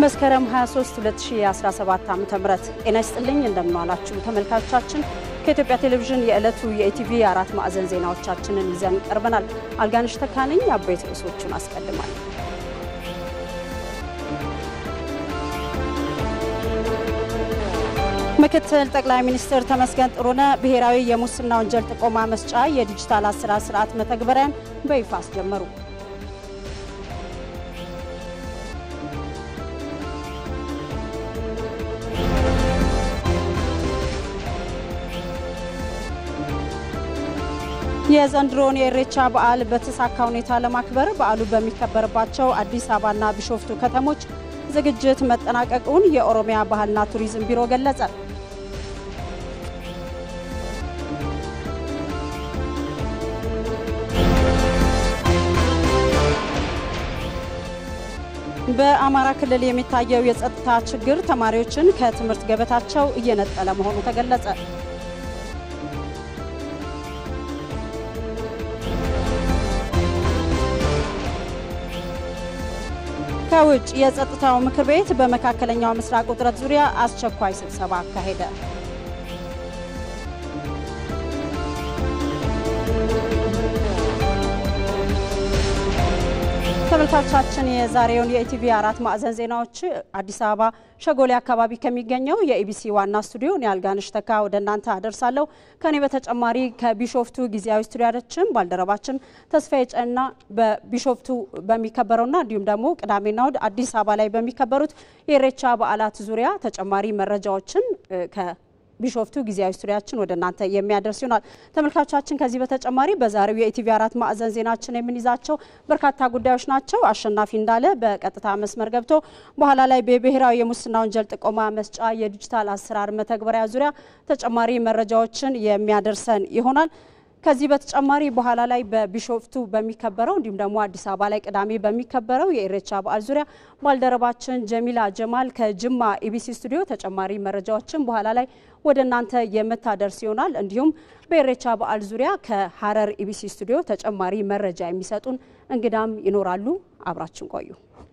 መስከረም 23 2017 ዓ.ም ጤና ይስጥልኝ እንደምንዋላችሁ ተመልካቾቻችን። ከኢትዮጵያ ቴሌቪዥን የዕለቱ የኢቲቪ አራት ማዕዘን ዜናዎቻችንን ይዘን ቀርበናል። አልጋንሽ ተካነኝ አበይት ርዕሶቹን አስቀድማል። ምክትል ጠቅላይ ሚኒስትር ተመስገን ጥሩነህ ብሔራዊ የሙስና ወንጀል ጥቆማ መስጫ የዲጂታል አሰራር ስርዓት መተግበሪያን በይፋ አስጀመሩ። የዘንድሮውን የኢሬቻ በዓል በተሳካ ሁኔታ ለማክበር በዓሉ በሚከበርባቸው አዲስ አበባና ቢሾፍቱ ከተሞች ዝግጅት መጠናቀቁን የኦሮሚያ ባህልና ቱሪዝም ቢሮ ገለጸ። በአማራ ክልል የሚታየው የጸጥታ ችግር ተማሪዎችን ከትምህርት ገበታቸው እየነጠለ መሆኑ ተገለጸ። ከውጭ የጸጥታው ምክር ቤት በመካከለኛው ምስራቅ ውጥረት ዙሪያ አስቸኳይ ስብሰባ አካሄደ። ተመልካቾቻችን የዛሬውን የኢቲቪ አራት ማዕዘን ዜናዎች አዲስ አበባ ሸጎሌ አካባቢ ከሚገኘው የኢቢሲ ዋና ስቱዲዮ እኔ አልጋነሽ ተካ ወደ እናንተ አደርሳለሁ። ከኔ በተጨማሪ ከቢሾፍቱ ጊዜያዊ ስቱዲያችን ባልደረባችን ተስፋዬ ጨና በቢሾፍቱ በሚከበረውና እንዲሁም ደግሞ ቅዳሜና እሁድ አዲስ አበባ ላይ በሚከበሩት የኢሬቻ በዓላት ዙሪያ ተጨማሪ መረጃዎችን ከ ቢሾፍቱ ጊዜያዊ ስቱዲያችን ወደ እናንተ የሚያደርስ ይሆናል። ተመልካቾቻችን ከዚህ በተጨማሪ በዛሬው የኢቲቪ አራት ማዕዘን ዜናችን የምንይዛቸው በርካታ ጉዳዮች ናቸው። አሸናፊ እንዳለ በቀጥታ መስመር ገብቶ በኋላ ላይ በብሔራዊ የሙስና ወንጀል ጥቆማ መስጫ የዲጂታል አሰራር መተግበሪያ ዙሪያ ተጨማሪ መረጃዎችን የሚያደርሰን ይሆናል። ከዚህ በተጨማሪ በኋላ ላይ በቢሾፍቱ በሚከበረው እንዲሁም ደግሞ አዲስ አበባ ላይ ቅዳሜ በሚከበረው የኢሬቻ በዓል ዙሪያ ባልደረባችን ጀሚላ ጀማል ከጅማ ኢቢሲ ስቱዲዮ ተጨማሪ መረጃዎችን በኋላ ላይ ወደ እናንተ የምታደርስ ይሆናል። እንዲሁም በኢሬቻ በዓል ዙሪያ ከሀረር ኢቢሲ ስቱዲዮ ተጨማሪ መረጃ የሚሰጡን እንግዳም ይኖራሉ። አብራችን ቆዩ።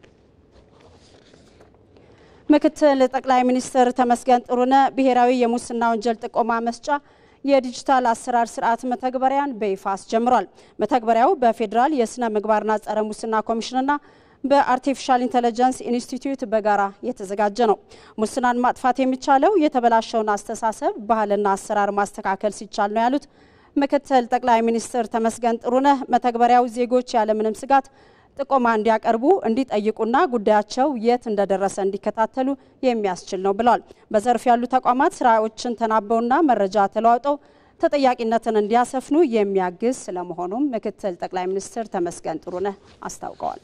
ምክትል ጠቅላይ ሚኒስትር ተመስገን ጥሩነህ ብሔራዊ የሙስና ወንጀል ጥቆማ መስጫ የዲጂታል አሰራር ስርዓት መተግበሪያን በይፋ አስጀምሯል። መተግበሪያው በፌዴራል የስነ ምግባርና ጸረ ሙስና ኮሚሽንና በአርቲፊሻል ኢንተለጀንስ ኢንስቲትዩት በጋራ የተዘጋጀ ነው። ሙስናን ማጥፋት የሚቻለው የተበላሸውን አስተሳሰብ ባህልና አሰራር ማስተካከል ሲቻል ነው ያሉት ምክትል ጠቅላይ ሚኒስትር ተመስገን ጥሩነህ መተግበሪያው ዜጎች ያለምንም ስጋት ጥቆማ እንዲያቀርቡ እንዲጠይቁና ጉዳያቸው የት እንደደረሰ እንዲከታተሉ የሚያስችል ነው ብለዋል። በዘርፍ ያሉ ተቋማት ስራዎችን ተናበውና መረጃ ተለዋውጠው ተጠያቂነትን እንዲያሰፍኑ የሚያግዝ ስለመሆኑም ምክትል ጠቅላይ ሚኒስትር ተመስገን ጥሩነህ አስታውቀዋል።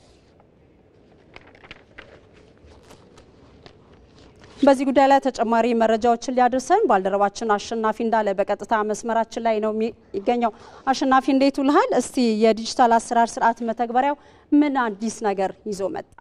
በዚህ ጉዳይ ላይ ተጨማሪ መረጃዎችን ሊያደርሰን ባልደረባችን አሸናፊ እንዳለ በቀጥታ መስመራችን ላይ ነው የሚገኘው። አሸናፊ እንዴት ውልሃል? እስቲ የዲጂታል አሰራር ስርዓት መተግበሪያው ምን አዲስ ነገር ይዞ መጣ?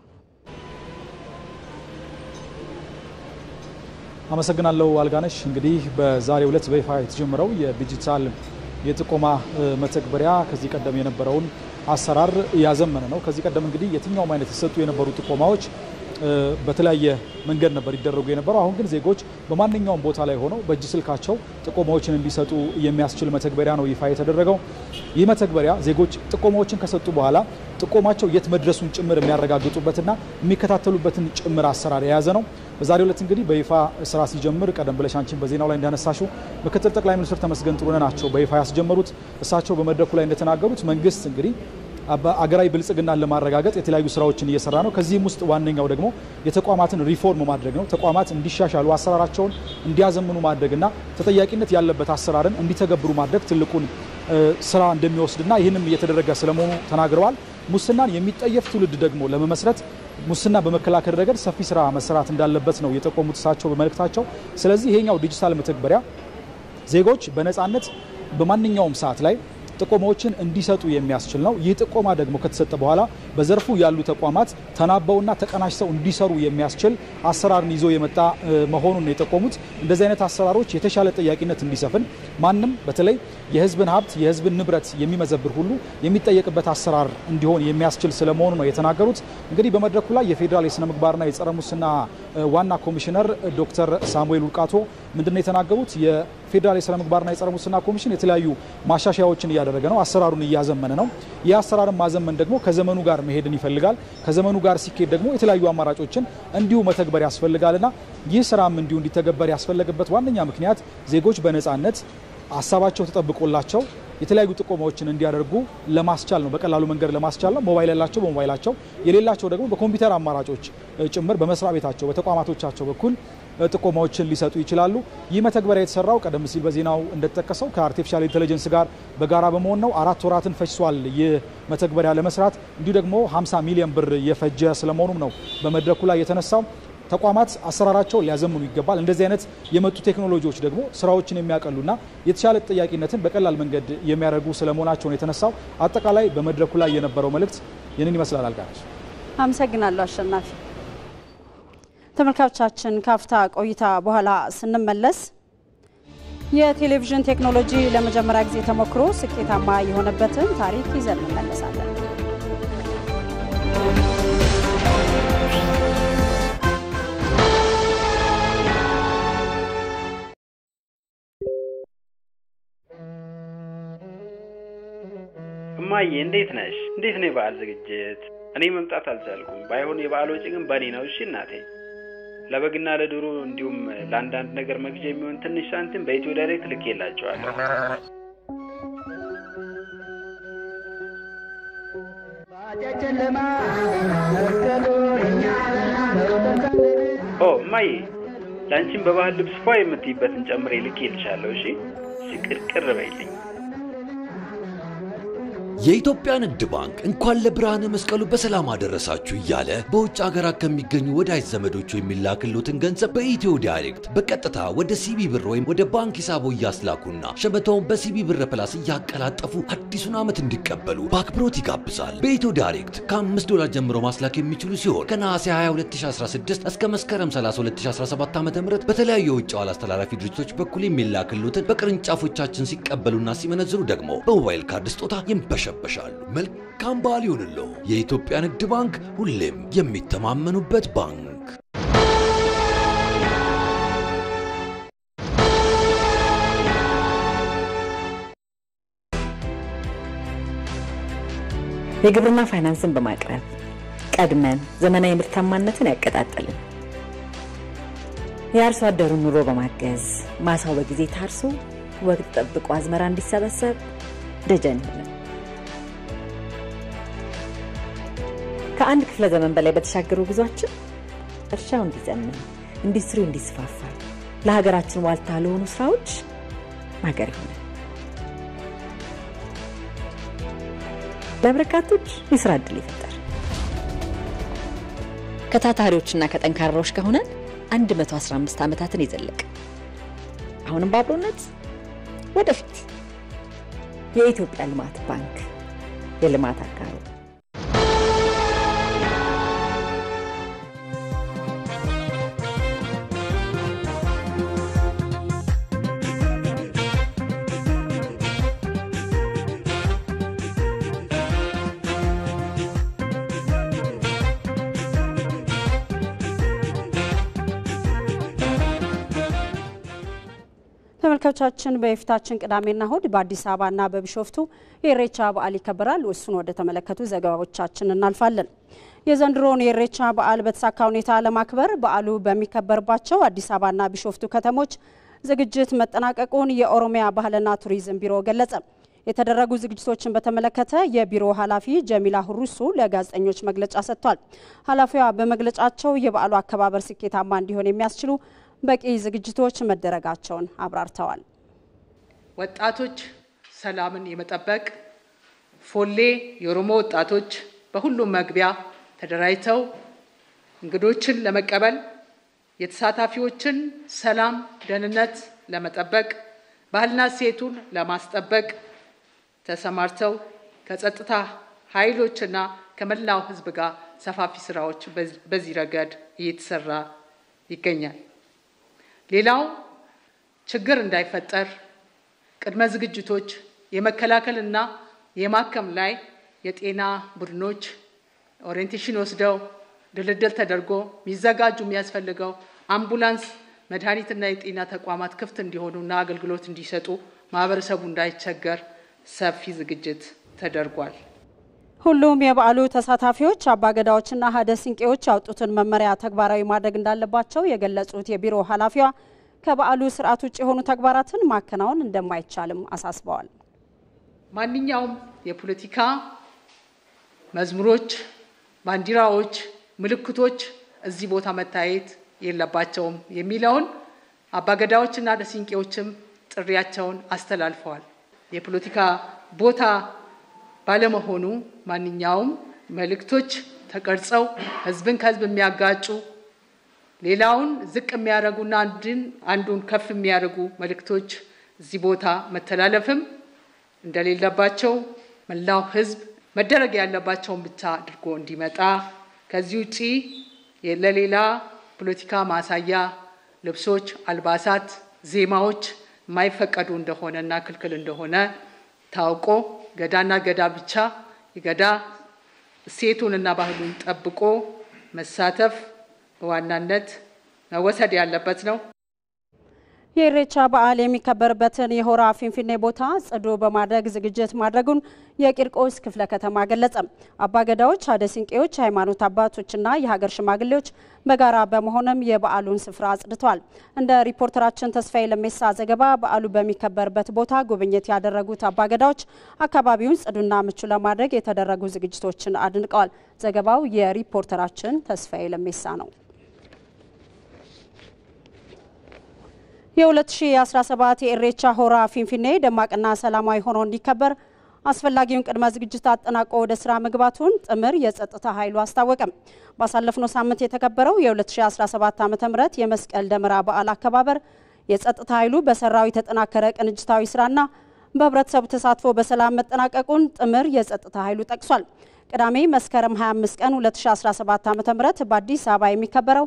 አመሰግናለሁ አልጋነሽ። እንግዲህ በዛሬው ዕለት በይፋ የተጀመረው የዲጂታል የጥቆማ መተግበሪያ ከዚህ ቀደም የነበረውን አሰራር ያዘመነ ነው። ከዚህ ቀደም እንግዲህ የትኛውም አይነት የተሰጡ የነበሩ ጥቆማዎች በተለያየ መንገድ ነበር ይደረጉ የነበረው። አሁን ግን ዜጎች በማንኛውም ቦታ ላይ ሆነው በእጅ ስልካቸው ጥቆማዎችን እንዲሰጡ የሚያስችል መተግበሪያ ነው ይፋ የተደረገው። ይህ መተግበሪያ ዜጎች ጥቆማዎችን ከሰጡ በኋላ ጥቆማቸው የት መድረሱን ጭምር የሚያረጋግጡበትና የሚከታተሉበትን ጭምር አሰራር የያዘ ነው። በዛሬው ዕለት እንግዲህ በይፋ ስራ ሲጀምር ቀደም ብለሽ አንቺን በዜናው ላይ እንዳነሳሽው ምክትል ጠቅላይ ሚኒስትር ተመስገን ጥሩነህ ናቸው በይፋ ያስጀመሩት። እሳቸው በመድረኩ ላይ እንደተናገሩት መንግስት እንግዲህ አገራዊ ብልጽግናን ለማረጋገጥ የተለያዩ ስራዎችን እየሰራ ነው። ከዚህም ውስጥ ዋነኛው ደግሞ የተቋማትን ሪፎርም ማድረግ ነው። ተቋማት እንዲሻሻሉ አሰራራቸውን እንዲያዘምኑ ማድረግና ተጠያቂነት ያለበት አሰራርን እንዲተገብሩ ማድረግ ትልቁን ስራ እንደሚወስድና ይህንም እየተደረገ ስለመሆኑ ተናግረዋል። ሙስናን የሚጠየፍ ትውልድ ደግሞ ለመመስረት ሙስና በመከላከል ረገድ ሰፊ ስራ መሰራት እንዳለበት ነው የጠቆሙት እሳቸው በመልእክታቸው። ስለዚህ ይሄኛው ዲጂታል መተግበሪያ ዜጎች በነፃነት በማንኛውም ሰዓት ላይ ጥቆማዎችን እንዲሰጡ የሚያስችል ነው። ይህ ጥቆማ ደግሞ ከተሰጠ በኋላ በዘርፉ ያሉ ተቋማት ተናበውና ተቀናጅተው እንዲሰሩ የሚያስችል አሰራርን ይዞ የመጣ መሆኑን የጠቆሙት እንደዚህ አይነት አሰራሮች የተሻለ ጠያቂነት እንዲሰፍን ማንም በተለይ የህዝብን ሀብት የህዝብን ንብረት የሚመዘብር ሁሉ የሚጠየቅበት አሰራር እንዲሆን የሚያስችል ስለመሆኑ ነው የተናገሩት። እንግዲህ በመድረኩ ላይ የፌዴራል የስነ ምግባርና የጸረ ሙስና ዋና ኮሚሽነር ዶክተር ሳሙኤል ውልቃቶ ምንድነው የተናገሩት? የፌዴራል የስነ ምግባርና የጸረ ሙስና ኮሚሽን የተለያዩ ማሻሻያዎችን እያደረገ ነው፣ አሰራሩን እያዘመነ ነው። ይህ አሰራርን ማዘመን ደግሞ ከዘመኑ ጋር መሄድን ይፈልጋል። ከዘመኑ ጋር ሲኬድ ደግሞ የተለያዩ አማራጮችን እንዲሁ መተግበር ያስፈልጋልና ይህ ስራም እንዲሁ እንዲተገበር ያስፈለገበት ዋነኛ ምክንያት ዜጎች በነፃነት ሀሳባቸው ተጠብቆላቸው የተለያዩ ጥቆማዎችን እንዲያደርጉ ለማስቻል ነው። በቀላሉ መንገድ ለማስቻል ነው። ሞባይል ያላቸው በሞባይላቸው የሌላቸው ደግሞ በኮምፒውተር አማራጮች ጭምር በመስሪያ ቤታቸው በተቋማቶቻቸው በኩል ጥቆማዎችን ሊሰጡ ይችላሉ። ይህ መተግበሪያ የተሰራው ቀደም ሲል በዜናው እንደተጠቀሰው ከአርቲፊሻል ኢንቴሊጀንስ ጋር በጋራ በመሆን ነው። አራት ወራትን ፈጅቷል ይህ መተግበሪያ ለመስራት እንዲሁ ደግሞ 50 ሚሊዮን ብር የፈጀ ስለመሆኑም ነው በመድረኩ ላይ የተነሳው። ተቋማት አሰራራቸውን ሊያዘምኑ ይገባል። እንደዚህ አይነት የመጡ ቴክኖሎጂዎች ደግሞ ስራዎችን የሚያቀሉና የተሻለ ተጠያቂነትን በቀላል መንገድ የሚያደርጉ ስለመሆናቸው ነው የተነሳው። አጠቃላይ በመድረኩ ላይ የነበረው መልእክት ይህንን ይመስላል። አልጋነች አመሰግናለሁ አሸናፊ። ተመልካቾቻችን ካፍታ ቆይታ በኋላ ስንመለስ የቴሌቪዥን ቴክኖሎጂ ለመጀመሪያ ጊዜ ተሞክሮ ስኬታማ የሆነበትን ታሪክ ይዘን እንመለሳለን። እማዬ እንዴት ነሽ? እንዴት ነው የበዓል ዝግጅት? እኔ መምጣት አልቻልኩም። ባይሆን የበዓል ወጪ ግን በእኔ ነው። እሺ እናቴ። ለበግና ለዶሮ እንዲሁም ለአንዳንድ ነገር መግዣ የሚሆን ትንሽ ሳንቲም በኢትዮ ዳይሬክት ልኬላቸዋለሁ። ኦ እማዬ፣ ለአንቺም በባህል ልብስ ፏ የምትይበትን ጨምሬ ልኬልሻለሁ። እሺ ቅርቅር በይልኝ። የኢትዮጵያ ንግድ ባንክ እንኳን ለብርሃነ መስቀሉ በሰላም አደረሳችሁ እያለ በውጭ ሀገራት ከሚገኙ ወዳጅ ዘመዶቹ የሚላክሉትን ገንዘብ በኢትዮ ዳይሬክት በቀጥታ ወደ ሲቢ ብር ወይም ወደ ባንክ ሂሳቦ እያስላኩና ሸመታውን በሲቢ ብር ፕላስ እያቀላጠፉ አዲሱን ዓመት እንዲቀበሉ በአክብሮት ይጋብዛል። በኢትዮ ዳይሬክት ከ5 ዶላር ጀምሮ ማስላክ የሚችሉ ሲሆን ከነሐሴ 20 2016 እስከ መስከረም 30 2017 ዓ ም በተለያዩ የውጭ ዋል አስተላላፊ ድርጅቶች በኩል የሚላክሉትን በቅርንጫፎቻችን ሲቀበሉና ሲመነዝሩ ደግሞ በሞባይል ካርድ ስጦታ ይንበሻል ይረበሻሉ። መልካም በዓል ይሁንልዎ። የኢትዮጵያ ንግድ ባንክ ሁሌም የሚተማመኑበት ባንክ። የግብርና ፋይናንስን በማቅረብ ቀድመን ዘመናዊ ምርታማነትን ያቀጣጠልን፣ የአርሶ አደሩን ኑሮ በማገዝ ማሳው በጊዜ ታርሶ ወቅት ጠብቆ አዝመራ እንዲሰበሰብ ደጀን ይሆናል። ከአንድ ክፍለ ዘመን በላይ በተሻገሩ ጉዟችን እርሻው እንዲዘምን፣ ኢንዱስትሪው እንዲስፋፋ፣ ለሀገራችን ዋልታ ለሆኑ ስራዎች ማገር ይሆናል። ለበርካቶች የስራ እድል ይፈጠር። ከታታሪዎችና ከጠንካራዎች ከሆነን 115 ዓመታትን የዘለቀ አሁንም በአብሮነት ወደፊት የኢትዮጵያ ልማት ባንክ የልማት አጋሩ ተመልካቾቻችን በየፊታችን ቅዳሜና እሁድ በአዲስ አበባና በቢሾፍቱ የኢሬቻ በዓል ይከበራል። እሱን ወደ ተመለከቱ ዘገባዎቻችን እናልፋለን። የዘንድሮውን የኢሬቻ በዓል በተሳካ ሁኔታ ለማክበር በዓሉ በሚከበርባቸው አዲስ አበባና ቢሾፍቱ ከተሞች ዝግጅት መጠናቀቁን የኦሮሚያ ባህልና ቱሪዝም ቢሮ ገለጸ። የተደረጉ ዝግጅቶችን በተመለከተ የቢሮ ኃላፊ ጀሚላ ሁሩሱ ለጋዜጠኞች መግለጫ ሰጥቷል። ኃላፊዋ በመግለጫቸው የበዓሉ አከባበር ስኬታማ እንዲሆን የሚያስችሉ በቂ ዝግጅቶች መደረጋቸውን አብራርተዋል። ወጣቶች ሰላምን የመጠበቅ ፎሌ የኦሮሞ ወጣቶች በሁሉም መግቢያ ተደራጅተው እንግዶችን ለመቀበል የተሳታፊዎችን ሰላም፣ ደህንነት ለመጠበቅ ባህልና እሴቱን ለማስጠበቅ ተሰማርተው ከጸጥታ ኃይሎችና ከመላው ሕዝብ ጋር ሰፋፊ ስራዎች በዚህ ረገድ እየተሰራ ይገኛል። ሌላው ችግር እንዳይፈጠር ቅድመ ዝግጅቶች የመከላከል እና የማከም ላይ የጤና ቡድኖች ኦሪየንቴሽን ወስደው ድልድል ተደርጎ የሚዘጋጁ የሚያስፈልገው አምቡላንስ፣ መድኃኒትና የጤና ተቋማት ክፍት እንዲሆኑና አገልግሎት እንዲሰጡ ማህበረሰቡ እንዳይቸገር ሰፊ ዝግጅት ተደርጓል። ሁሉም የበዓሉ ተሳታፊዎች አባገዳዎችና ሀደ ሲንቄዎች ያወጡትን መመሪያ ተግባራዊ ማድረግ እንዳለባቸው የገለጹት የቢሮ ኃላፊዋ ከበዓሉ ስርዓት ውጭ የሆኑ ተግባራትን ማከናወን እንደማይቻልም አሳስበዋል። ማንኛውም የፖለቲካ መዝሙሮች፣ ባንዲራዎች፣ ምልክቶች እዚህ ቦታ መታየት የለባቸውም የሚለውን አባገዳዎችና ሀደ ሲንቄዎችም ጥሪያቸውን አስተላልፈዋል። የፖለቲካ ቦታ ባለመሆኑ ማንኛውም መልእክቶች ተቀርጸው ህዝብን ከህዝብ የሚያጋጩ ሌላውን ዝቅ የሚያደርጉና አንድን አንዱን ከፍ የሚያደርጉ መልእክቶች እዚህ ቦታ መተላለፍም እንደሌለባቸው መላው ህዝብ መደረግ ያለባቸውን ብቻ አድርጎ እንዲመጣ ከዚህ ውጪ ለሌላ ፖለቲካ ማሳያ ልብሶች፣ አልባሳት፣ ዜማዎች የማይፈቀዱ እንደሆነና ክልክል እንደሆነ ታውቆ ገዳና ገዳ ብቻ የገዳ እሴቱንና ባህሉን ጠብቆ መሳተፍ በዋናነት መወሰድ ያለበት ነው። የኢሬቻ በዓል የሚከበርበትን የሆራ ፊንፊኔ ቦታ ጽዱ በማድረግ ዝግጅት ማድረጉን የቂርቆስ ክፍለ ከተማ ገለጸ። አባገዳዎች፣ ሀደ ሲንቄዎች፣ ሃይማኖት አባቶችና የሀገር ሽማግሌዎች በጋራ በመሆንም የበዓሉን ስፍራ አጽድተዋል። እንደ ሪፖርተራችን ተስፋዬ ለሜሳ ዘገባ በዓሉ በሚከበርበት ቦታ ጉብኝት ያደረጉት አባገዳዎች አካባቢውን ጽዱና ምቹ ለማድረግ የተደረጉ ዝግጅቶችን አድንቀዋል። ዘገባው የሪፖርተራችን ተስፋዬ ለሜሳ ነው። የ2017 የኢሬቻ ሆራ ፊንፊኔ ደማቅና ሰላማዊ ሆኖ እንዲከበር አስፈላጊውን ቅድመ ዝግጅት አጠናቆ ወደ ስራ መግባቱን ጥምር የጸጥታ ኃይሉ አስታወቀም። ባሳለፍነው ሳምንት የተከበረው የ2017 ዓ ም የመስቀል ደመራ በዓል አከባበር የጸጥታ ኃይሉ በሰራው የተጠናከረ ቅንጅታዊ ስራና በህብረተሰቡ ተሳትፎ በሰላም መጠናቀቁን ጥምር የጸጥታ ኃይሉ ጠቅሷል። ቅዳሜ መስከረም 25 ቀን 2017 ዓ ም በአዲስ አበባ የሚከበረው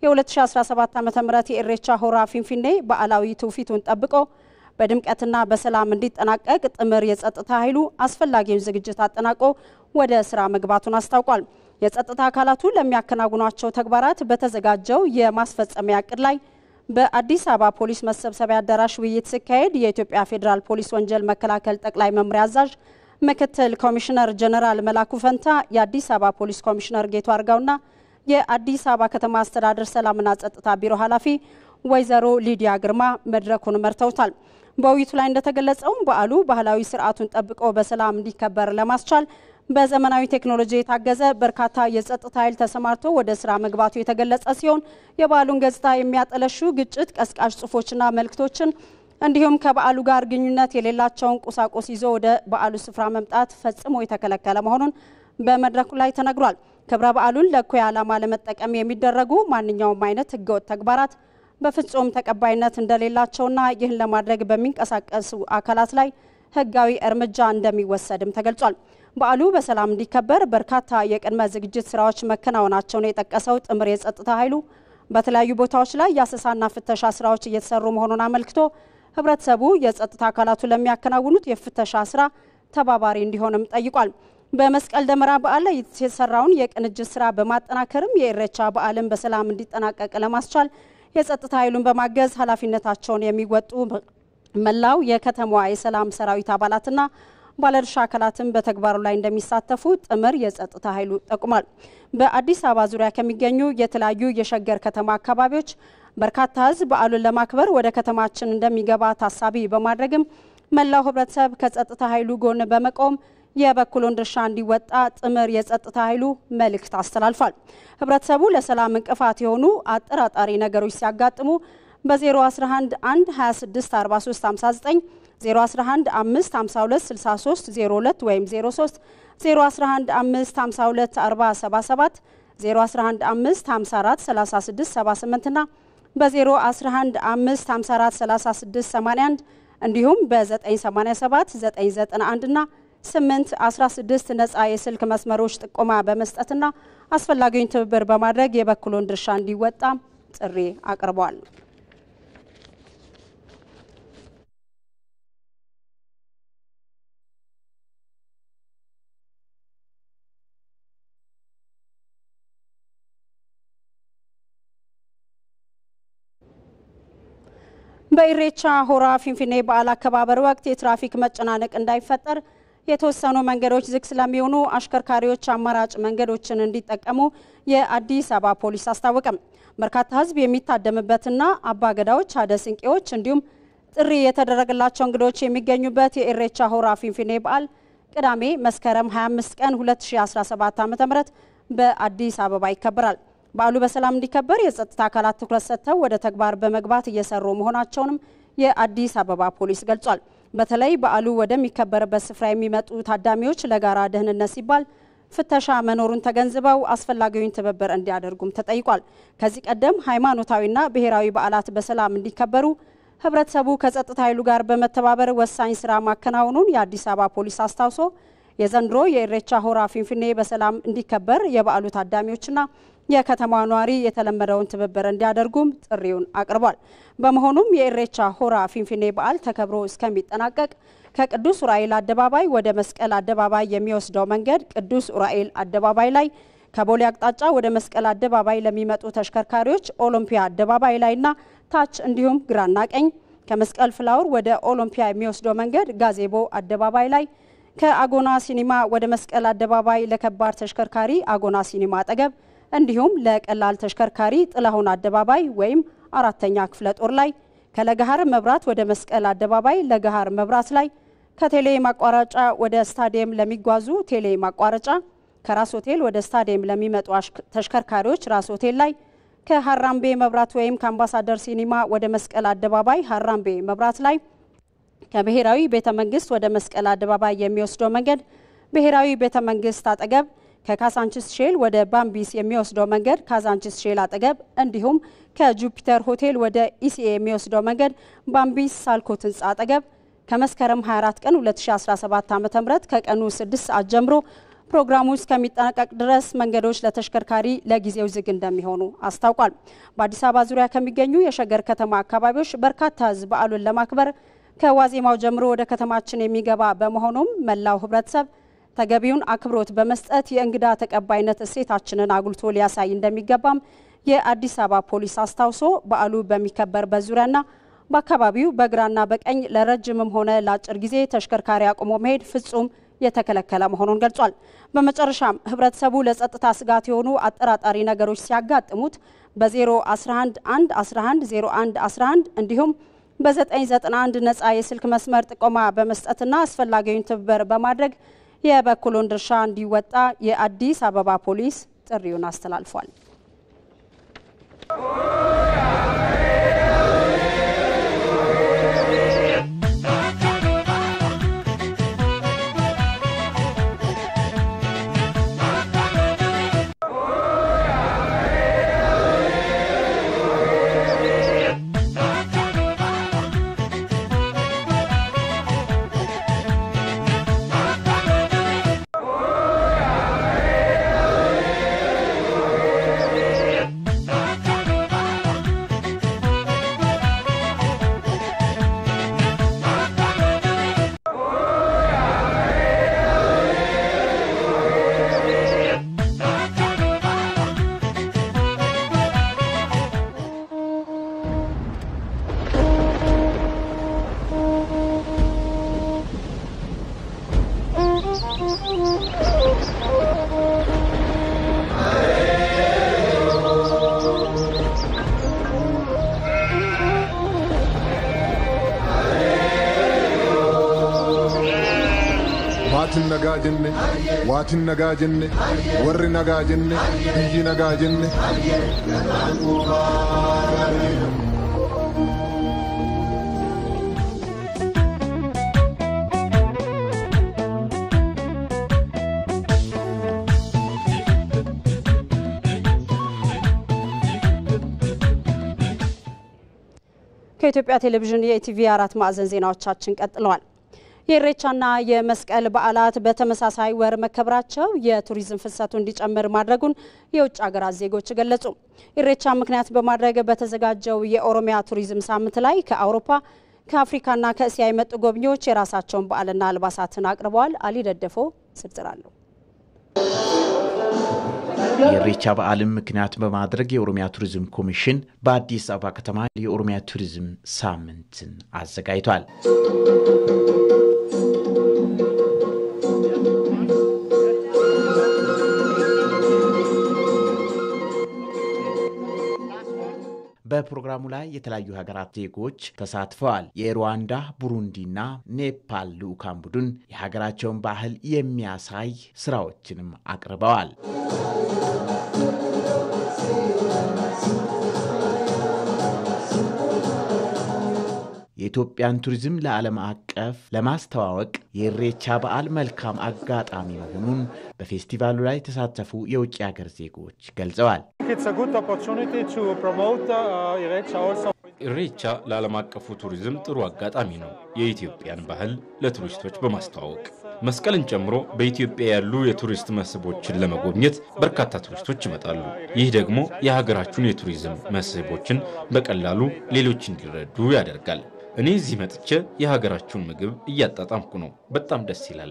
የ2017 ዓ ም የኢሬቻ ሆራ ፊንፊኔ በዓላዊ ትውፊቱን ጠብቆ በድምቀትና በሰላም እንዲጠናቀቅ ጥምር የጸጥታ ኃይሉ አስፈላጊውን ዝግጅት አጠናቆ ወደ ስራ መግባቱን አስታውቋል። የጸጥታ አካላቱ ለሚያከናውኗቸው ተግባራት በተዘጋጀው የማስፈጸሚያ እቅድ ላይ በአዲስ አበባ ፖሊስ መሰብሰቢያ አዳራሽ ውይይት ሲካሄድ የኢትዮጵያ ፌዴራል ፖሊስ ወንጀል መከላከል ጠቅላይ መምሪያ አዛዥ ምክትል ኮሚሽነር ጀነራል መላኩ ፈንታ፣ የአዲስ አበባ ፖሊስ ኮሚሽነር ጌቱ አርጋውና የአዲስ አበባ ከተማ አስተዳደር ሰላምና ጸጥታ ቢሮ ኃላፊ ወይዘሮ ሊዲያ ግርማ መድረኩን መርተውታል። በውይይቱ ላይ እንደተገለጸውም በዓሉ ባህላዊ ስርዓቱን ጠብቆ በሰላም እንዲከበር ለማስቻል በዘመናዊ ቴክኖሎጂ የታገዘ በርካታ የጸጥታ ኃይል ተሰማርቶ ወደ ስራ መግባቱ የተገለጸ ሲሆን የበዓሉን ገጽታ የሚያጠለሹ ግጭት ቀስቃሽ ጽሁፎችና መልእክቶችን እንዲሁም ከበዓሉ ጋር ግንኙነት የሌላቸውን ቁሳቁስ ይዞ ወደ በዓሉ ስፍራ መምጣት ፈጽሞ የተከለከለ መሆኑን በመድረኩ ላይ ተነግሯል። ክብረ በዓሉን ለእኩይ ዓላማ ለመጠቀም የሚደረጉ ማንኛውም አይነት ህገወጥ ተግባራት በፍጹም ተቀባይነት እንደሌላቸውና ይህን ለማድረግ በሚንቀሳቀሱ አካላት ላይ ህጋዊ እርምጃ እንደሚወሰድም ተገልጿል። በዓሉ በሰላም እንዲከበር በርካታ የቅድመ ዝግጅት ስራዎች መከናወናቸውን የጠቀሰው ጥምር የጸጥታ ኃይሉ በተለያዩ ቦታዎች ላይ የአሰሳና ፍተሻ ስራዎች እየተሰሩ መሆኑን አመልክቶ ህብረተሰቡ የጸጥታ አካላቱ ለሚያከናውኑት የፍተሻ ስራ ተባባሪ እንዲሆንም ጠይቋል። በመስቀል ደመራ በዓል ላይ የተሰራውን የቅንጅት ስራ በማጠናከርም የኢሬቻ በዓልን በሰላም እንዲጠናቀቅ ለማስቻል የጸጥታ ኃይሉን በማገዝ ኃላፊነታቸውን የሚወጡ መላው የከተማዋ የሰላም ሰራዊት አባላትና ባለድርሻ አካላትን በተግባሩ ላይ እንደሚሳተፉ ጥምር የጸጥታ ኃይሉ ጠቁሟል። በአዲስ አበባ ዙሪያ ከሚገኙ የተለያዩ የሸገር ከተማ አካባቢዎች በርካታ ህዝብ በዓሉን ለማክበር ወደ ከተማችን እንደሚገባ ታሳቢ በማድረግም መላው ህብረተሰብ ከጸጥታ ኃይሉ ጎን በመቆም የበኩሉን ድርሻ እንዲወጣ ጥምር የጸጥታ ኃይሉ መልእክት አስተላልፏል። ህብረተሰቡ ለሰላም እንቅፋት የሆኑ አጠራጣሪ ነገሮች ሲያጋጥሙ በ011 1 26 43 59 011 5 52 63 02 ወይም 03 011 5 52 40 77 011 5 54 36 78 እና በ011 5 54 36 81 እንዲሁም በ987 991 እና 8 16 ነጻ የስልክ መስመሮች ጥቆማ በመስጠትና አስፈላጊውን ትብብር በማድረግ የበኩሉን ድርሻ እንዲወጣ ጥሪ አቅርቧል። በኢሬቻ ሆራ ፊንፊኔ በዓል አከባበር ወቅት የትራፊክ መጨናነቅ እንዳይፈጠር የተወሰኑ መንገዶች ዝግ ስለሚሆኑ አሽከርካሪዎች አማራጭ መንገዶችን እንዲጠቀሙ የአዲስ አበባ ፖሊስ አስታወቀም። በርካታ ሕዝብ የሚታደምበትና አባገዳዎች፣ አደ ስንቄዎች እንዲሁም ጥሪ የተደረገላቸው እንግዶች የሚገኙበት የኢሬቻ ሆራ ፊንፊኔ በዓል ቅዳሜ መስከረም 25 ቀን 2017 ዓ.ም በአዲስ አበባ ይከበራል። በዓሉ በሰላም እንዲከበር የጸጥታ አካላት ትኩረት ሰጥተው ወደ ተግባር በመግባት እየሰሩ መሆናቸውንም የአዲስ አበባ ፖሊስ ገልጿል። በተለይ በዓሉ ወደሚከበርበት ስፍራ የሚመጡ ታዳሚዎች ለጋራ ደህንነት ሲባል ፍተሻ መኖሩን ተገንዝበው አስፈላጊውን ትብብር እንዲያደርጉም ተጠይቋል። ከዚህ ቀደም ሃይማኖታዊና ብሔራዊ በዓላት በሰላም እንዲከበሩ ህብረተሰቡ ከጸጥታ ኃይሉ ጋር በመተባበር ወሳኝ ስራ ማከናወኑን የአዲስ አበባ ፖሊስ አስታውሶ የዘንድሮ የኢሬቻ ሆራ ፊንፊኔ በሰላም እንዲከበር የበዓሉ ታዳሚዎችና የከተማዋ ነዋሪ የተለመደውን ትብብር እንዲያደርጉም ጥሪውን አቅርቧል። በመሆኑም የኢሬቻ ሆራ ፊንፊኔ በዓል ተከብሮ እስከሚጠናቀቅ ከቅዱስ ኡራኤል አደባባይ ወደ መስቀል አደባባይ የሚወስደው መንገድ ቅዱስ ኡራኤል አደባባይ ላይ፣ ከቦሌ አቅጣጫ ወደ መስቀል አደባባይ ለሚመጡ ተሽከርካሪዎች ኦሎምፒያ አደባባይ ላይና ታች እንዲሁም ግራና ቀኝ፣ ከመስቀል ፍላወር ወደ ኦሎምፒያ የሚወስደው መንገድ ጋዜቦ አደባባይ ላይ፣ ከአጎና ሲኒማ ወደ መስቀል አደባባይ ለከባድ ተሽከርካሪ አጎና ሲኒማ አጠገብ እንዲሁም ለቀላል ተሽከርካሪ ጥላሁን አደባባይ ወይም አራተኛ ክፍለ ጦር ላይ ከለገሃር መብራት ወደ መስቀል አደባባይ ለገሃር መብራት ላይ ከቴሌ ማቋረጫ ወደ ስታዲየም ለሚጓዙ ቴሌ ማቋረጫ ከራስ ሆቴል ወደ ስታዲየም ለሚመጡ ተሽከርካሪዎች ራስ ሆቴል ላይ ከሀራምቤ መብራት ወይም ከአምባሳደር ሲኒማ ወደ መስቀል አደባባይ ሀራምቤ መብራት ላይ ከብሔራዊ ቤተ መንግስት ወደ መስቀል አደባባይ የሚወስደው መንገድ ብሔራዊ ቤተ መንግስት አጠገብ ከካዛንችስ ሼል ወደ ባምቢስ የሚወስደው መንገድ ካዛንችስ ሼል አጠገብ እንዲሁም ከጁፒተር ሆቴል ወደ ኢሲኤ የሚወስደው መንገድ ባምቢስ ሳልኮት ህንፃ አጠገብ ከመስከረም 24 ቀን 2017 ዓ.ም ከቀኑ 6 ሰዓት ጀምሮ ፕሮግራሙ እስከሚጠናቀቅ ድረስ መንገዶች ለተሽከርካሪ ለጊዜው ዝግ እንደሚሆኑ አስታውቋል። በአዲስ አበባ ዙሪያ ከሚገኙ የሸገር ከተማ አካባቢዎች በርካታ ህዝብ በዓሉን ለማክበር ከዋዜማው ጀምሮ ወደ ከተማችን የሚገባ በመሆኑም መላው ህብረተሰብ ተገቢውን አክብሮት በመስጠት የእንግዳ ተቀባይነት እሴታችንን አጉልቶ ሊያሳይ እንደሚገባም የአዲስ አበባ ፖሊስ አስታውሶ በዓሉ በሚከበርበት ዙሪያና በአካባቢው በግራና በቀኝ ለረጅምም ሆነ ለአጭር ጊዜ ተሽከርካሪ አቁሞ መሄድ ፍጹም የተከለከለ መሆኑን ገልጿል። በመጨረሻም ህብረተሰቡ ለጸጥታ ስጋት የሆኑ አጠራጣሪ ነገሮች ሲያጋጥሙት በ011 1 11 01 11 እንዲሁም በ991 ነፃ የስልክ መስመር ጥቆማ በመስጠትና አስፈላጊውን ትብብር በማድረግ የበኩሉን ድርሻ እንዲወጣ የአዲስ አበባ ፖሊስ ጥሪውን አስተላልፏል። maatiin nagaa jenne waatiin nagaa jenne warri nagaa jenne biyyi nagaa jenne. ከኢትዮጵያ ቴሌቪዥን የኢቲቪ አራት ማዕዘን ዜናዎቻችን ቀጥለዋል። የኢሬቻና የመስቀል በዓላት በተመሳሳይ ወር መከበራቸው የቱሪዝም ፍሰቱ እንዲጨምር ማድረጉን የውጭ ሀገራት ዜጎች ገለጹ። ኢሬቻ ምክንያት በማድረግ በተዘጋጀው የኦሮሚያ ቱሪዝም ሳምንት ላይ ከአውሮፓ ከአፍሪካና ከእስያ የመጡ ጎብኚዎች የራሳቸውን በዓልና አልባሳትን አቅርበዋል። አሊ ደደፎ ዝርዝር አለው። የኢሬቻ በዓልን ምክንያት በማድረግ የኦሮሚያ ቱሪዝም ኮሚሽን በአዲስ አበባ ከተማ የኦሮሚያ ቱሪዝም ሳምንትን አዘጋጅቷል። በፕሮግራሙ ላይ የተለያዩ ሀገራት ዜጎች ተሳትፈዋል። የሩዋንዳ፣ ቡሩንዲና ኔፓል ልዑካን ቡድን የሀገራቸውን ባህል የሚያሳይ ስራዎችንም አቅርበዋል። የኢትዮጵያን ቱሪዝም ለዓለም አቀፍ ለማስተዋወቅ የኢሬቻ በዓል መልካም አጋጣሚ መሆኑን በፌስቲቫሉ ላይ የተሳተፉ የውጭ ሀገር ዜጎች ገልጸዋል። ኢሬቻ ለዓለም አቀፉ ቱሪዝም ጥሩ አጋጣሚ ነው፣ የኢትዮጵያን ባህል ለቱሪስቶች በማስተዋወቅ መስቀልን ጨምሮ በኢትዮጵያ ያሉ የቱሪስት መስህቦችን ለመጎብኘት በርካታ ቱሪስቶች ይመጣሉ። ይህ ደግሞ የሀገራችሁን የቱሪዝም መስህቦችን በቀላሉ ሌሎች እንዲረዱ ያደርጋል። እኔ እዚህ መጥቼ የሀገራችሁን ምግብ እያጣጣምኩ ነው። በጣም ደስ ይላል።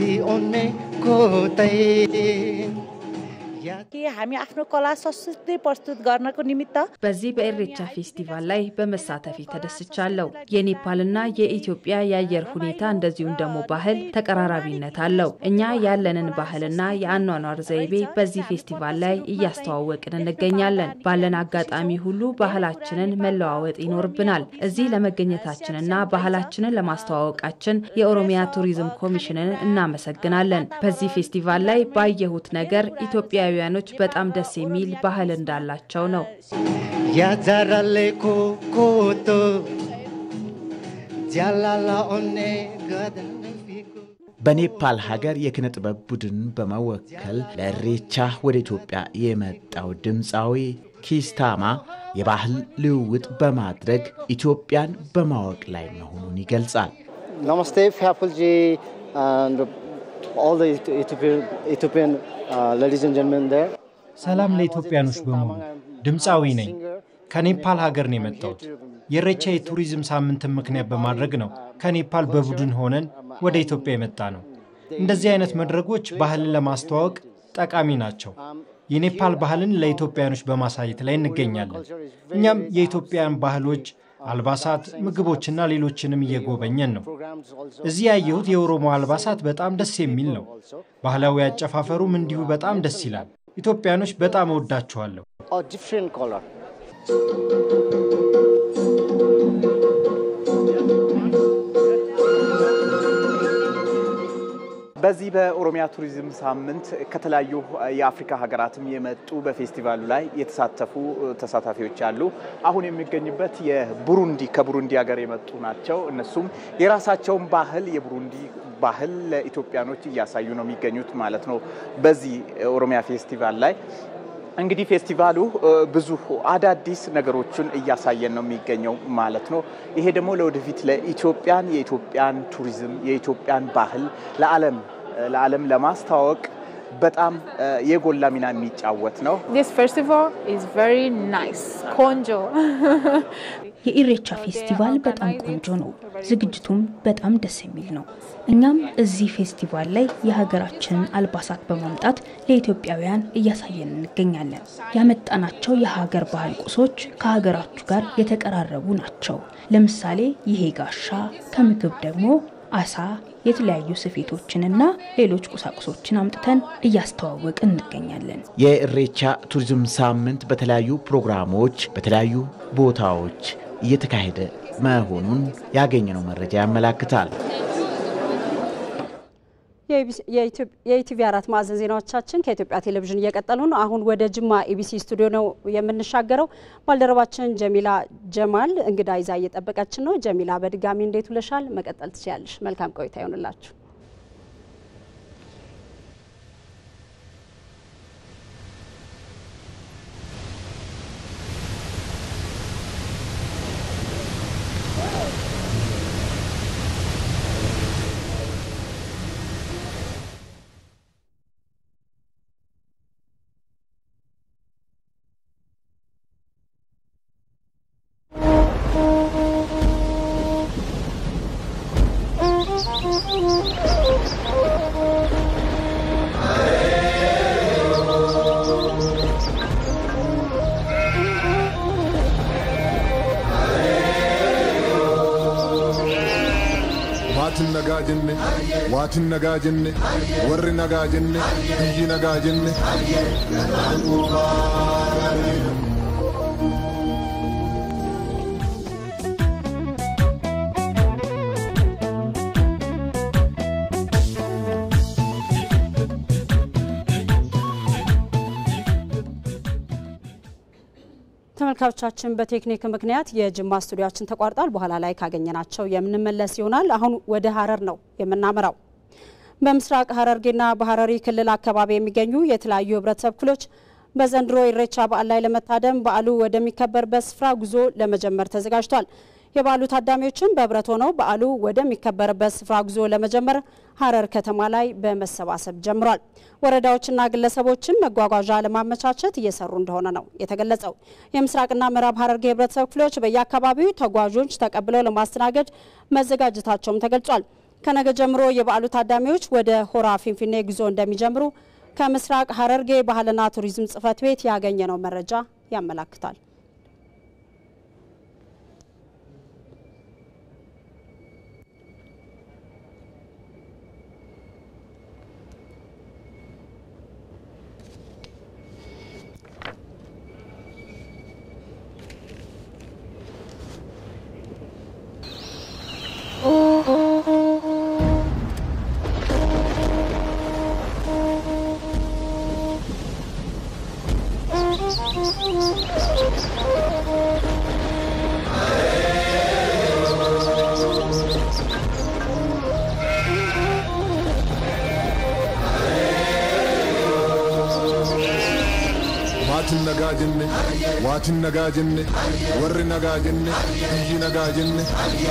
በዚህ በኢሬቻ ፌስቲቫል ላይ በመሳተፊ ተደስቻለሁ። የኔፓልና የኢትዮጵያ የአየር ሁኔታ እንደዚሁም ደግሞ ባህል ተቀራራቢነት አለው። እኛ ያለንን ባህልና የአኗኗር ዘይቤ በዚህ ፌስቲቫል ላይ እያስተዋወቅን እንገኛለን። ባለን አጋጣሚ ሁሉ ባህላችንን መለዋወጥ ይኖርብናል። እዚህ ለመገኘታችንና ባህላችንን ለማስተዋወቃችን የኦሮሚያ ቱሪዝም ኮሚሽንን እናመሰግናለን። በዚህ ፌስቲቫል ላይ ባየሁት ነገር ኢትዮጵያውያኖች በጣም ደስ የሚል ባህል እንዳላቸው ነው። በኔፓል ሀገር የኪነ ጥበብ ቡድን በመወከል ለኢሬቻ ወደ ኢትዮጵያ የመጣው ድምፃዊ ኪስታማ የባህል ልውውጥ በማድረግ ኢትዮጵያን በማወቅ ላይ መሆኑን ይገልጻል። ነመስቴ ፊያፉልጂ ኢትዮጵያን ሌዲዝ ኤንድ ጀንትልመን ዴር ሰላም ለኢትዮጵያኖች በሙሉ ድምፃዊ ነኝ። ከኔፓል ሀገር ነው የመጣሁት። የኢሬቻ የቱሪዝም ሳምንትን ምክንያት በማድረግ ነው ከኔፓል በቡድን ሆነን ወደ ኢትዮጵያ የመጣ ነው። እንደዚህ አይነት መድረኮች ባህልን ለማስተዋወቅ ጠቃሚ ናቸው። የኔፓል ባህልን ለኢትዮጵያኖች በማሳየት ላይ እንገኛለን። እኛም የኢትዮጵያን ባህሎች፣ አልባሳት፣ ምግቦችና ሌሎችንም እየጎበኘን ነው። እዚህ ያየሁት የኦሮሞ አልባሳት በጣም ደስ የሚል ነው። ባህላዊ አጨፋፈሩም እንዲሁ በጣም ደስ ይላል። ኢትዮጵያኖች በጣም እወዳችኋለሁ። በዚህ በኦሮሚያ ቱሪዝም ሳምንት ከተለያዩ የአፍሪካ ሀገራትም የመጡ በፌስቲቫሉ ላይ የተሳተፉ ተሳታፊዎች አሉ። አሁን የሚገኝበት የቡሩንዲ ከቡሩንዲ ሀገር የመጡ ናቸው። እነሱም የራሳቸውን ባህል የቡሩንዲ ባህል ለኢትዮጵያኖች እያሳዩ ነው የሚገኙት ማለት ነው። በዚህ ኦሮሚያ ፌስቲቫል ላይ እንግዲህ ፌስቲቫሉ ብዙ አዳዲስ ነገሮችን እያሳየን ነው የሚገኘው ማለት ነው። ይሄ ደግሞ ለወደፊት ለኢትዮጵያን የኢትዮጵያን ቱሪዝም የኢትዮጵያን ባህል ለዓለም ለዓለም ለማስተዋወቅ በጣም የጎላ ሚና የሚጫወት ነው። ቆንጆ የኢሬቻ ፌስቲቫል በጣም ቆንጆ ነው። ዝግጅቱም በጣም ደስ የሚል ነው። እኛም እዚህ ፌስቲቫል ላይ የሀገራችንን አልባሳት በማምጣት ለኢትዮጵያውያን እያሳየን እንገኛለን። ያመጣናቸው የሀገር ባህል ቁሶች ከሀገራችሁ ጋር የተቀራረቡ ናቸው። ለምሳሌ ይሄ ጋሻ፣ ከምግብ ደግሞ አሳ፣ የተለያዩ ስፌቶችንና ሌሎች ቁሳቁሶችን አምጥተን እያስተዋወቅን እንገኛለን። የኢሬቻ ቱሪዝም ሳምንት በተለያዩ ፕሮግራሞች በተለያዩ ቦታዎች እየተካሄደ መሆኑን ያገኘነው መረጃ ያመላክታል። የኢቲቪ አራት ማዕዘን ዜናዎቻችን ከኢትዮጵያ ቴሌቪዥን እየቀጠሉ ነው። አሁን ወደ ጅማ ኢቢሲ ስቱዲዮ ነው የምንሻገረው። ባልደረባችን ጀሚላ ጀማል እንግዳ ይዛ እየጠበቀችን ነው። ጀሚላ በድጋሚ እንዴት ውለሻል? መቀጠል ትችያለሽ። መልካም ቆይታ ይሆንላችሁ። maatin nagaa jenne waatin nagaa jenne warri nagaa jenne biyyi nagaa jenne. ተመልካቾቻችን በቴክኒክ ምክንያት የጅማ ስቱዲዮችን ተቋርጧል። በኋላ ላይ ካገኘናቸው የምንመለስ ይሆናል። አሁን ወደ ሀረር ነው የምናመራው። በምስራቅ ሀረርጌና በሀረሪ ክልል አካባቢ የሚገኙ የተለያዩ ህብረተሰብ ክፍሎች በዘንድሮ ኢሬቻ በዓል ላይ ለመታደም በዓሉ ወደሚከበርበት ስፍራ ጉዞ ለመጀመር ተዘጋጅቷል። የበዓሉ ታዳሚዎችም በህብረት ሆነው በዓሉ ወደሚከበርበት ስፍራ ጉዞ ለመጀመር ሀረር ከተማ ላይ በመሰባሰብ ጀምሯል። ወረዳዎችና ግለሰቦችም መጓጓዣ ለማመቻቸት እየሰሩ እንደሆነ ነው የተገለጸው። የምስራቅና ምዕራብ ሀረርጌ ህብረተሰብ ክፍሎች በየአካባቢው ተጓዦች ተቀብለው ለማስተናገድ መዘጋጀታቸውም ተገልጿል። ከነገ ጀምሮ የበዓሉ ታዳሚዎች ወደ ሆራ ፊንፊኔ ጉዞ እንደሚጀምሩ ከምስራቅ ሀረርጌ ባህልና ቱሪዝም ጽሕፈት ቤት ያገኘነው መረጃ ያመላክታል። maatin nagaa jenne waatin nagaa jenne warri nagaa jenne biyyi nagaa jenne.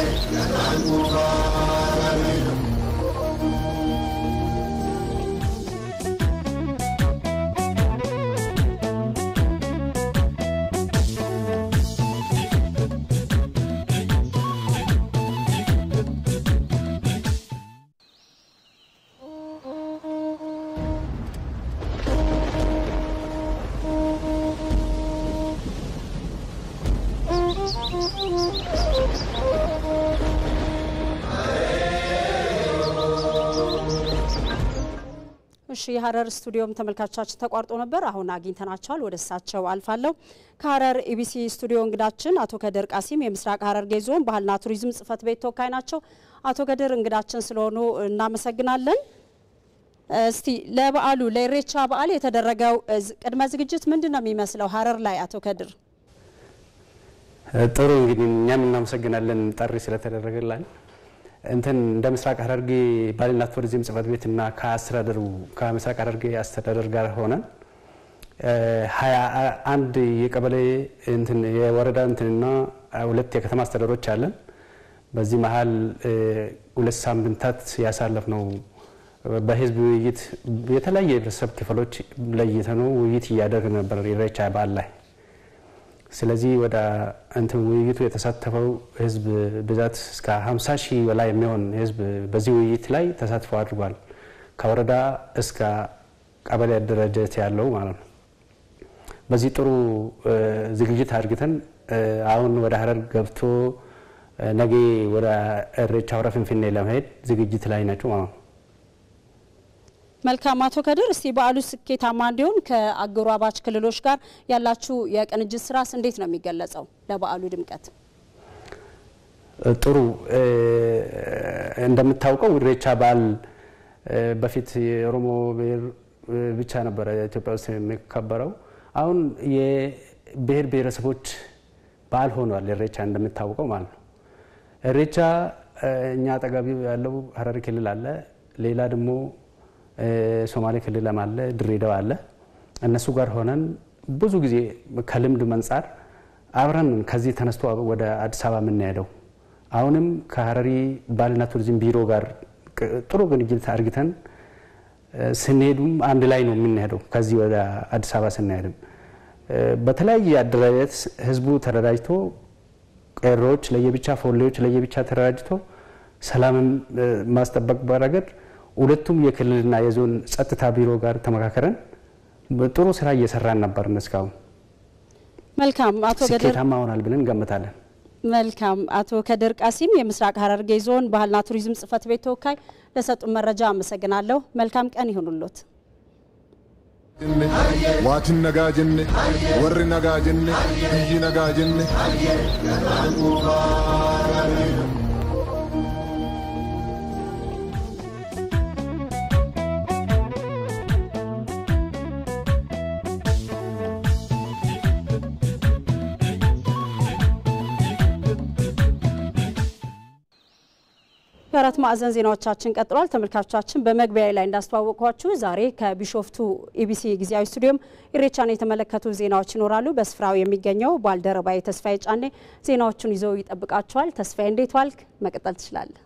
እሺ የሀረር ስቱዲዮም ተመልካቾቻችን ተቋርጦ ነበር። አሁን አግኝተናቸዋል። ወደ እሳቸው አልፋለሁ። ከሀረር ኢቢሲ ስቱዲዮ እንግዳችን አቶ ከድር ቃሲም የምስራቅ ሀረርጌ ዞን ባህልና ቱሪዝም ጽሕፈት ቤት ተወካይ ናቸው። አቶ ከድር እንግዳችን ስለሆኑ እናመሰግናለን። እስቲ ለበዓሉ ለኢሬቻ በዓል የተደረገው ቅድመ ዝግጅት ምንድን ነው የሚመስለው ሀረር ላይ? አቶ ከድር ጥሩ እንግዲህ እኛም እናመሰግናለን ጥሪ ስለተደረገላል። እንትን እንደ ምስራቅ ሀረርጌ ባህልና ቱሪዝም ጽሕፈት ቤትና ከአስተዳደሩ ከምስራቅ ሀረርጌ አስተዳደር ጋር ሆነን ሀያ አንድ የቀበሌ እንትን የወረዳ እንትንና ሁለት የከተማ አስተዳደሮች አለን። በዚህ መሀል ሁለት ሳምንታት ያሳለፍ ነው በህዝብ ውይይት የተለያየ የህብረተሰብ ክፍሎች ለይተነው ውይይት እያደረግን ነበር ኢሬቻ በዓል ላይ። ስለዚህ ወደ እንትን ውይይቱ የተሳተፈው ህዝብ ብዛት እስከ 50 ሺህ በላይ የሚሆን ህዝብ በዚህ ውይይት ላይ ተሳትፎ አድርጓል። ከወረዳ እስከ ቀበሌ አደረጃጀት ያለው ማለት ነው። በዚህ ጥሩ ዝግጅት አድርግተን አሁን ወደ ሀረር ገብቶ ነገ ወደ ኢሬቻ ሆራ ፊንፊኔ ለመሄድ ዝግጅት ላይ ናቸው ማለት ነው። መልካም አቶ ከድር፣ እስቲ በዓሉ ስኬታማ እንዲሆን ከአጎራባች ክልሎች ጋር ያላችሁ የቅንጅት ስራስ እንዴት ነው የሚገለጸው? ለበዓሉ ድምቀት ጥሩ። እንደምታውቀው ኢሬቻ በዓል በፊት የኦሮሞ ብሔር ብቻ ነበረ ኢትዮጵያ ውስጥ የሚከበረው። አሁን የብሔር ብሔረሰቦች በዓል ሆኗል ኢሬቻ እንደምታውቀው ማለት ነው። ኢሬቻ እኛ አጠገቢ ያለው ሀረሪ ክልል አለ፣ ሌላ ደግሞ ሶማሌ ክልልም አለ፣ ድሬዳዋ አለ። እነሱ ጋር ሆነን ብዙ ጊዜ ከልምድ መንጻር አብረን ከዚህ ተነስቶ ወደ አዲስ አበባ የምንሄደው አሁንም ከሀረሪ ባህልና ቱሪዝም ቢሮ ጋር ጥሩ ግንኙነት አድርግተን ስንሄዱም አንድ ላይ ነው የምንሄደው። ከዚህ ወደ አዲስ አበባ ስንሄድም በተለያየ አደረጃጀት ህዝቡ ተደራጅቶ ቄሮዎች ለየብቻ፣ ፎሌዎች ለየብቻ ተደራጅቶ ሰላምን ማስጠበቅ በረገድ ሁለቱም የክልልና የዞን ጸጥታ ቢሮ ጋር ተመካከረን ጥሩ ስራ እየሰራን ነበርን። እስካሁን መልካም አቶ ገድር ስኬታማ ሆናል ብለን እንገምታለን። መልካም አቶ ከድር ቃሲም የምስራቅ ሐረርጌ ዞን ባህልና ቱሪዝም ጽሕፈት ቤት ተወካይ ለሰጡን መረጃ አመሰግናለሁ። መልካም ቀን ይሁኑሎት። waatin nagaa jenne warri nagaa jenne biyyi nagaa jenne የአራት ማዕዘን ዜናዎቻችን ቀጥሏል። ተመልካቾቻችን በመግቢያ ላይ እንዳስተዋወቅኳችሁ ዛሬ ከቢሾፍቱ ኢቢሲ ጊዜያዊ ስቱዲዮም ኢሬቻን የተመለከቱ ዜናዎች ይኖራሉ። በስፍራው የሚገኘው ባልደረባዬ ተስፋዬ ጫኔ ዜናዎቹን ይዘው ይጠብቃቸዋል። ተስፋዬ እንዴት ዋልክ? መቀጠል ትችላለህ።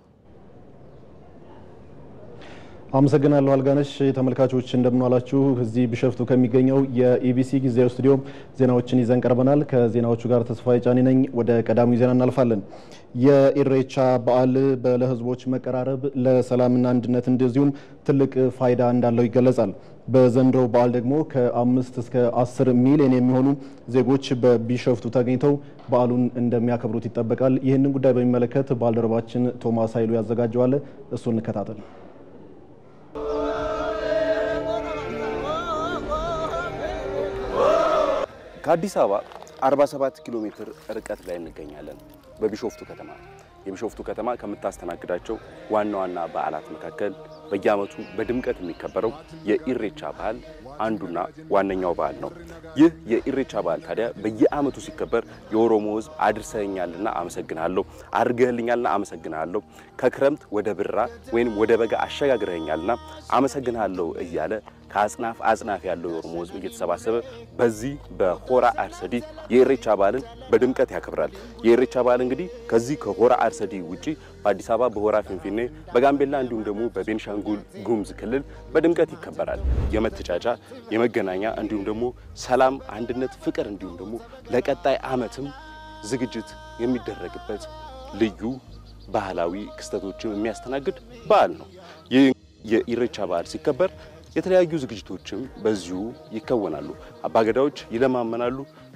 አመሰግናለሁ አልጋነሽ። ተመልካቾች እንደምንዋላችሁ። እዚህ ቢሾፍቱ ከሚገኘው የኢቢሲ ጊዜያዊ ስቱዲዮ ዜናዎችን ይዘን ቀርበናል። ከዜናዎቹ ጋር ተስፋዬ ጫኔ ነኝ። ወደ ቀዳሚው ዜና እናልፋለን። የኢሬቻ በዓል ለሕዝቦች መቀራረብ ለሰላምና አንድነት እንደዚሁም ትልቅ ፋይዳ እንዳለው ይገለጻል። በዘንድሮው በዓል ደግሞ ከአምስት እስከ አስር ሚሊዮን የሚሆኑ ዜጎች በቢሾፍቱ ተገኝተው በዓሉን እንደሚያከብሩት ይጠበቃል። ይህንን ጉዳይ በሚመለከት ባልደረባችን ቶማስ ኃይሉ ያዘጋጀዋል። እሱ እንከታተል። ከአዲስ አበባ 47 ኪሎ ሜትር ርቀት ላይ እንገኛለን። በቢሾፍቱ ከተማ የቢሾፍቱ ከተማ ከምታስተናግዳቸው ዋና ዋና በዓላት መካከል በየዓመቱ በድምቀት የሚከበረው የኢሬቻ በዓል አንዱና ዋነኛው በዓል ነው። ይህ የኢሬቻ በዓል ታዲያ በየዓመቱ ሲከበር የኦሮሞ ሕዝብ አድርሰኛልና አመሰግናለሁ፣ አድርገህልኛልና አመሰግናለሁ፣ ከክረምት ወደ ብራ ወይም ወደ በጋ አሸጋግረኛልና አመሰግናለሁ እያለ ከአጽናፍ አጽናፍ ያለው የኦሮሞ ሕዝብ እየተሰባሰበ በዚህ በሆራ አርሰዲ የኢሬቻ በዓልን በድምቀት ያከብራል። የኢሬቻ በዓል እንግዲህ ከዚህ ከሆራ አርሰዲ ውጪ በአዲስ አበባ በሆራ ፊንፊኔ፣ በጋምቤላ እንዲሁም ደግሞ በቤንሻንጉል ጉሙዝ ክልል በድምቀት ይከበራል። የመተጫጫ የመገናኛ እንዲሁም ደግሞ ሰላም፣ አንድነት፣ ፍቅር እንዲሁም ደግሞ ለቀጣይ ዓመትም ዝግጅት የሚደረግበት ልዩ ባህላዊ ክስተቶችን የሚያስተናግድ በዓል ነው። ይህ የኢሬቻ በዓል ሲከበር የተለያዩ ዝግጅቶችም በዚሁ ይከወናሉ። አባገዳዎች ይለማመናሉ።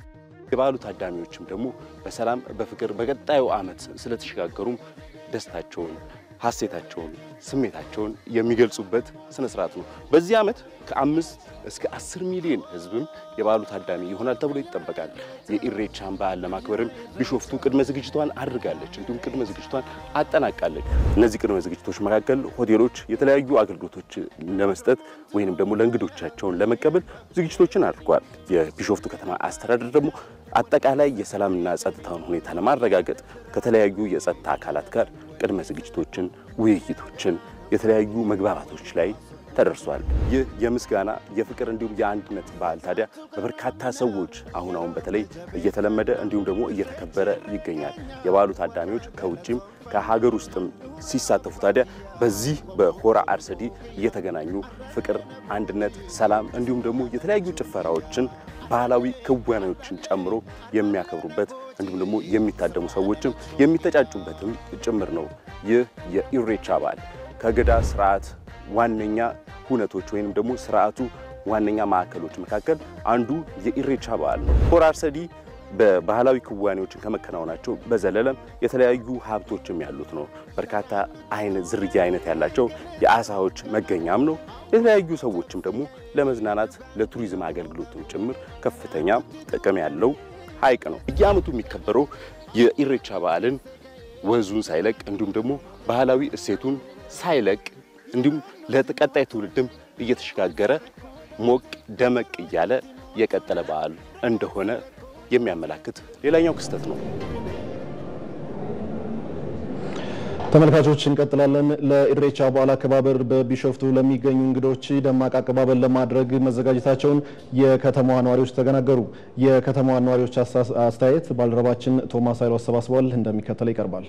የበዓሉ ታዳሚዎችም ደግሞ በሰላም በፍቅር በቀጣዩ ዓመት ስለተሸጋገሩም ደስታቸውን፣ ሀሴታቸውን፣ ስሜታቸውን የሚገልጹበት ስነ ስርዓት ነው። በዚህ ዓመት ከአምስት እስከ አስር ሚሊዮን ሕዝብም የበዓሉ ታዳሚ ይሆናል ተብሎ ይጠበቃል። የኢሬቻን በዓል ለማክበርም ቢሾፍቱ ቅድመ ዝግጅቷን አድርጋለች፣ እንዲሁም ቅድመ ዝግጅቷን አጠናቃለች። እነዚህ ቅድመ ዝግጅቶች መካከል ሆቴሎች የተለያዩ አገልግሎቶች ለመስጠት ወይንም ደግሞ ለእንግዶቻቸውን ለመቀበል ዝግጅቶችን አድርጓል። የቢሾፍቱ ከተማ አስተዳደር ደግሞ አጠቃላይ የሰላምና ጸጥታውን ሁኔታ ለማረጋገጥ ከተለያዩ የጸጥታ አካላት ጋር ቅድመ ዝግጅቶችን፣ ውይይቶችን፣ የተለያዩ መግባባቶች ላይ ተደርሷል። ይህ የምስጋና የፍቅር እንዲሁም የአንድነት በዓል ታዲያ በበርካታ ሰዎች አሁን አሁን በተለይ እየተለመደ እንዲሁም ደግሞ እየተከበረ ይገኛል። የበዓሉ ታዳሚዎች ከውጭም ከሀገር ውስጥም ሲሳተፉ ታዲያ በዚህ በሆራ አርሰዲ እየተገናኙ ፍቅር፣ አንድነት፣ ሰላም እንዲሁም ደግሞ የተለያዩ ጭፈራዎችን ባህላዊ ክዋኔዎችን ጨምሮ የሚያከብሩበት እንዲሁም ደግሞ የሚታደሙ ሰዎችም የሚተጫጩበትም ጭምር ነው። ይህ የኢሬቻ በዓል ከገዳ ስርዓት ዋነኛ ሁነቶች ወይንም ደግሞ ስርዓቱ ዋነኛ ማዕከሎች መካከል አንዱ የኢሬቻ በዓል ነው። ሆራ አርሰዲ በባህላዊ ክዋኔዎችን ከመከናወናቸው በዘለለም የተለያዩ ሀብቶችም ያሉት ነው። በርካታ አይነት ዝርያ አይነት ያላቸው የአሳዎች መገኛም ነው። የተለያዩ ሰዎችም ደግሞ ለመዝናናት ለቱሪዝም አገልግሎትም ጭምር ከፍተኛ ጥቅም ያለው ሐይቅ ነው። በየዓመቱ የሚከበረው የኢሬቻ በዓልን ወንዙን ሳይለቅ እንዲሁም ደግሞ ባህላዊ እሴቱን ሳይለቅ እንዲሁም ለቀጣይ ትውልድም እየተሸጋገረ ሞቅ ደመቅ እያለ የቀጠለ በዓል እንደሆነ የሚያመላክት ሌላኛው ክስተት ነው። ተመልካቾች እንቀጥላለን። ለኢሬቻ በዓል አከባበር በቢሾፍቱ ለሚገኙ እንግዶች ደማቅ አቀባበል ለማድረግ መዘጋጀታቸውን የከተማዋ ነዋሪዎች ተናገሩ። የከተማዋ ነዋሪዎች አስተያየት ባልደረባችን ቶማስ ኃይሉ አሰባስበዋል፣ እንደሚከተለው ይቀርባል።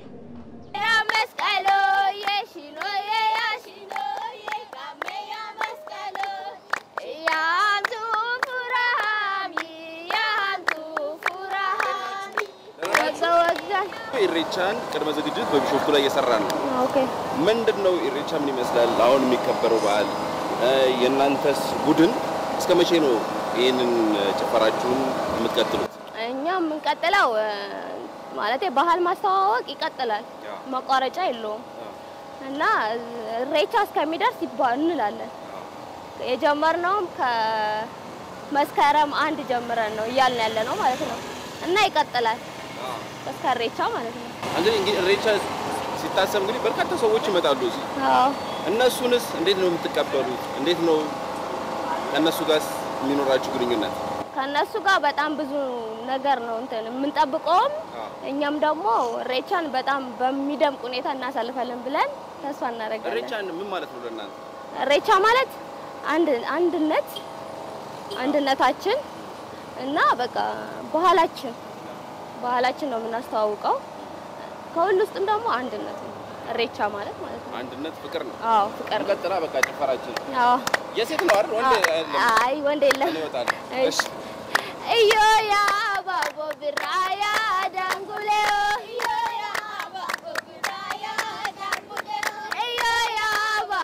ኢሬቻን ቅድመ ዝግጅት በቢሾፍቱ ላይ እየሰራ ነው። ምንድን ነው ኢሬቻ ምን ይመስላል? አሁን የሚከበረው በዓል የእናንተስ ቡድን እስከ መቼ ነው ይህንን ጭፈራችሁን የምትቀጥሉት? እኛ የምንቀጥለው ማለት ባህል ማስተዋወቅ ይቀጥላል፣ መቋረጫ የለውም እና ኢሬቻ እስከሚደርስ ይባ- እንላለን። የጀመርነውም ከመስከረም አንድ ጀምረን ነው እያልን ያለ ነው ማለት ነው እና ይቀጥላል እስከ ኢሬቻ ማለት ነው። እንግዲህ እንግዲህ ኢሬቻ ሲታሰብ እንግዲህ በርካታ ሰዎች ይመጣሉ እዚህ። አዎ እነሱንስ እንዴት ነው የምትቀበሉት? እንዴት ነው ከእነሱ ጋር የሚኖራችሁ ግንኙነት? ከእነሱ ጋር በጣም ብዙ ነገር ነው እንትን የምንጠብቀውም እኛም ደግሞ ኢሬቻን በጣም በሚደምቅ ሁኔታ እናሳልፋለን ብለን ተስፋ እናደርጋለን። ኢሬቻ ምን ማለት ነው ለእናንተ? ኢሬቻ ማለት አንድ አንድነት አንድነታችን እና በቃ ባህላችን ባህላችን ነው የምናስተዋውቀው። ከሁሉ ውስጥም ደግሞ አንድነት ነው ኢሬቻ ማለት ማለት ነው። አንድነት ፍቅር ነው። አዎ ፍቅር ነው። ቀጥላ በቃ ጭፈራችን አዎ የሴት ነው አይደል? ወንድ አይደለም። አይ ወንድ የለም። እኔ እወጣለሁ። እሺ እዮያ ባቦ ብራያ ዳንጉሌዮ እዮያ ባቦ ብራያ ዳንጉሌዮ እዮያ ባ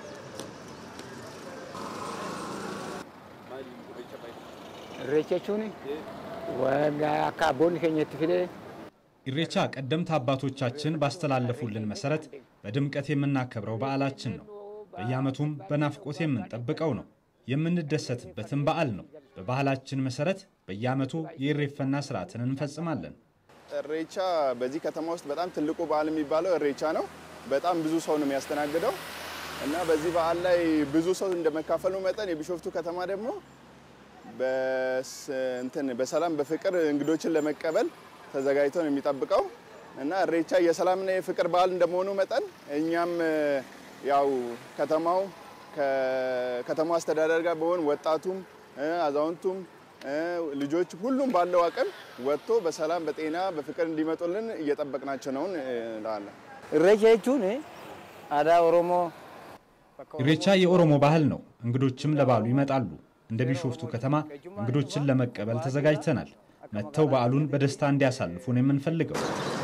Irreecha jechuun waan akka abboonni keenya itti fidee ኢሬቻ ቀደምት አባቶቻችን ባስተላለፉልን መሰረት በድምቀት የምናከብረው በዓላችን ነው። በየዓመቱም በናፍቆት የምንጠብቀው ነው። የምንደሰትበትም በዓል ነው። በባህላችን መሰረት በየዓመቱ የኢሬፈና ስርዓትን እንፈጽማለን። እሬቻ በዚህ ከተማ ውስጥ በጣም ትልቁ በዓል የሚባለው እሬቻ ነው። በጣም ብዙ ሰው ነው የሚያስተናግደው እና በዚህ በዓል ላይ ብዙ ሰው እንደመካፈሉ መጠን የቢሾፍቱ ከተማ ደግሞ በስ- እንትን በሰላም በፍቅር እንግዶችን ለመቀበል ተዘጋጅቶ ነው የሚጠብቀው እና እሬቻ የሰላምና የፍቅር በዓል እንደመሆኑ መጠን እኛም ያው ከተማው ከከተማው አስተዳደር ጋር በሆን ወጣቱም እ፣ አዛውንቱም እ፣ ልጆች ሁሉም ባለው አቅም ወጥቶ በሰላም በጤና በፍቅር እንዲመጡልን እየጠበቅናቸው ነው እንላለን። irreecha jechuun aadaa Oromoo ኢሬቻ የኦሮሞ ባህል ነው። እንግዶችም ለበዓሉ ይመጣሉ። እንደ ቢሾፍቱ ከተማ እንግዶችን ለመቀበል ተዘጋጅተናል። መጥተው በዓሉን በደስታ እንዲያሳልፉ ነው የምንፈልገው።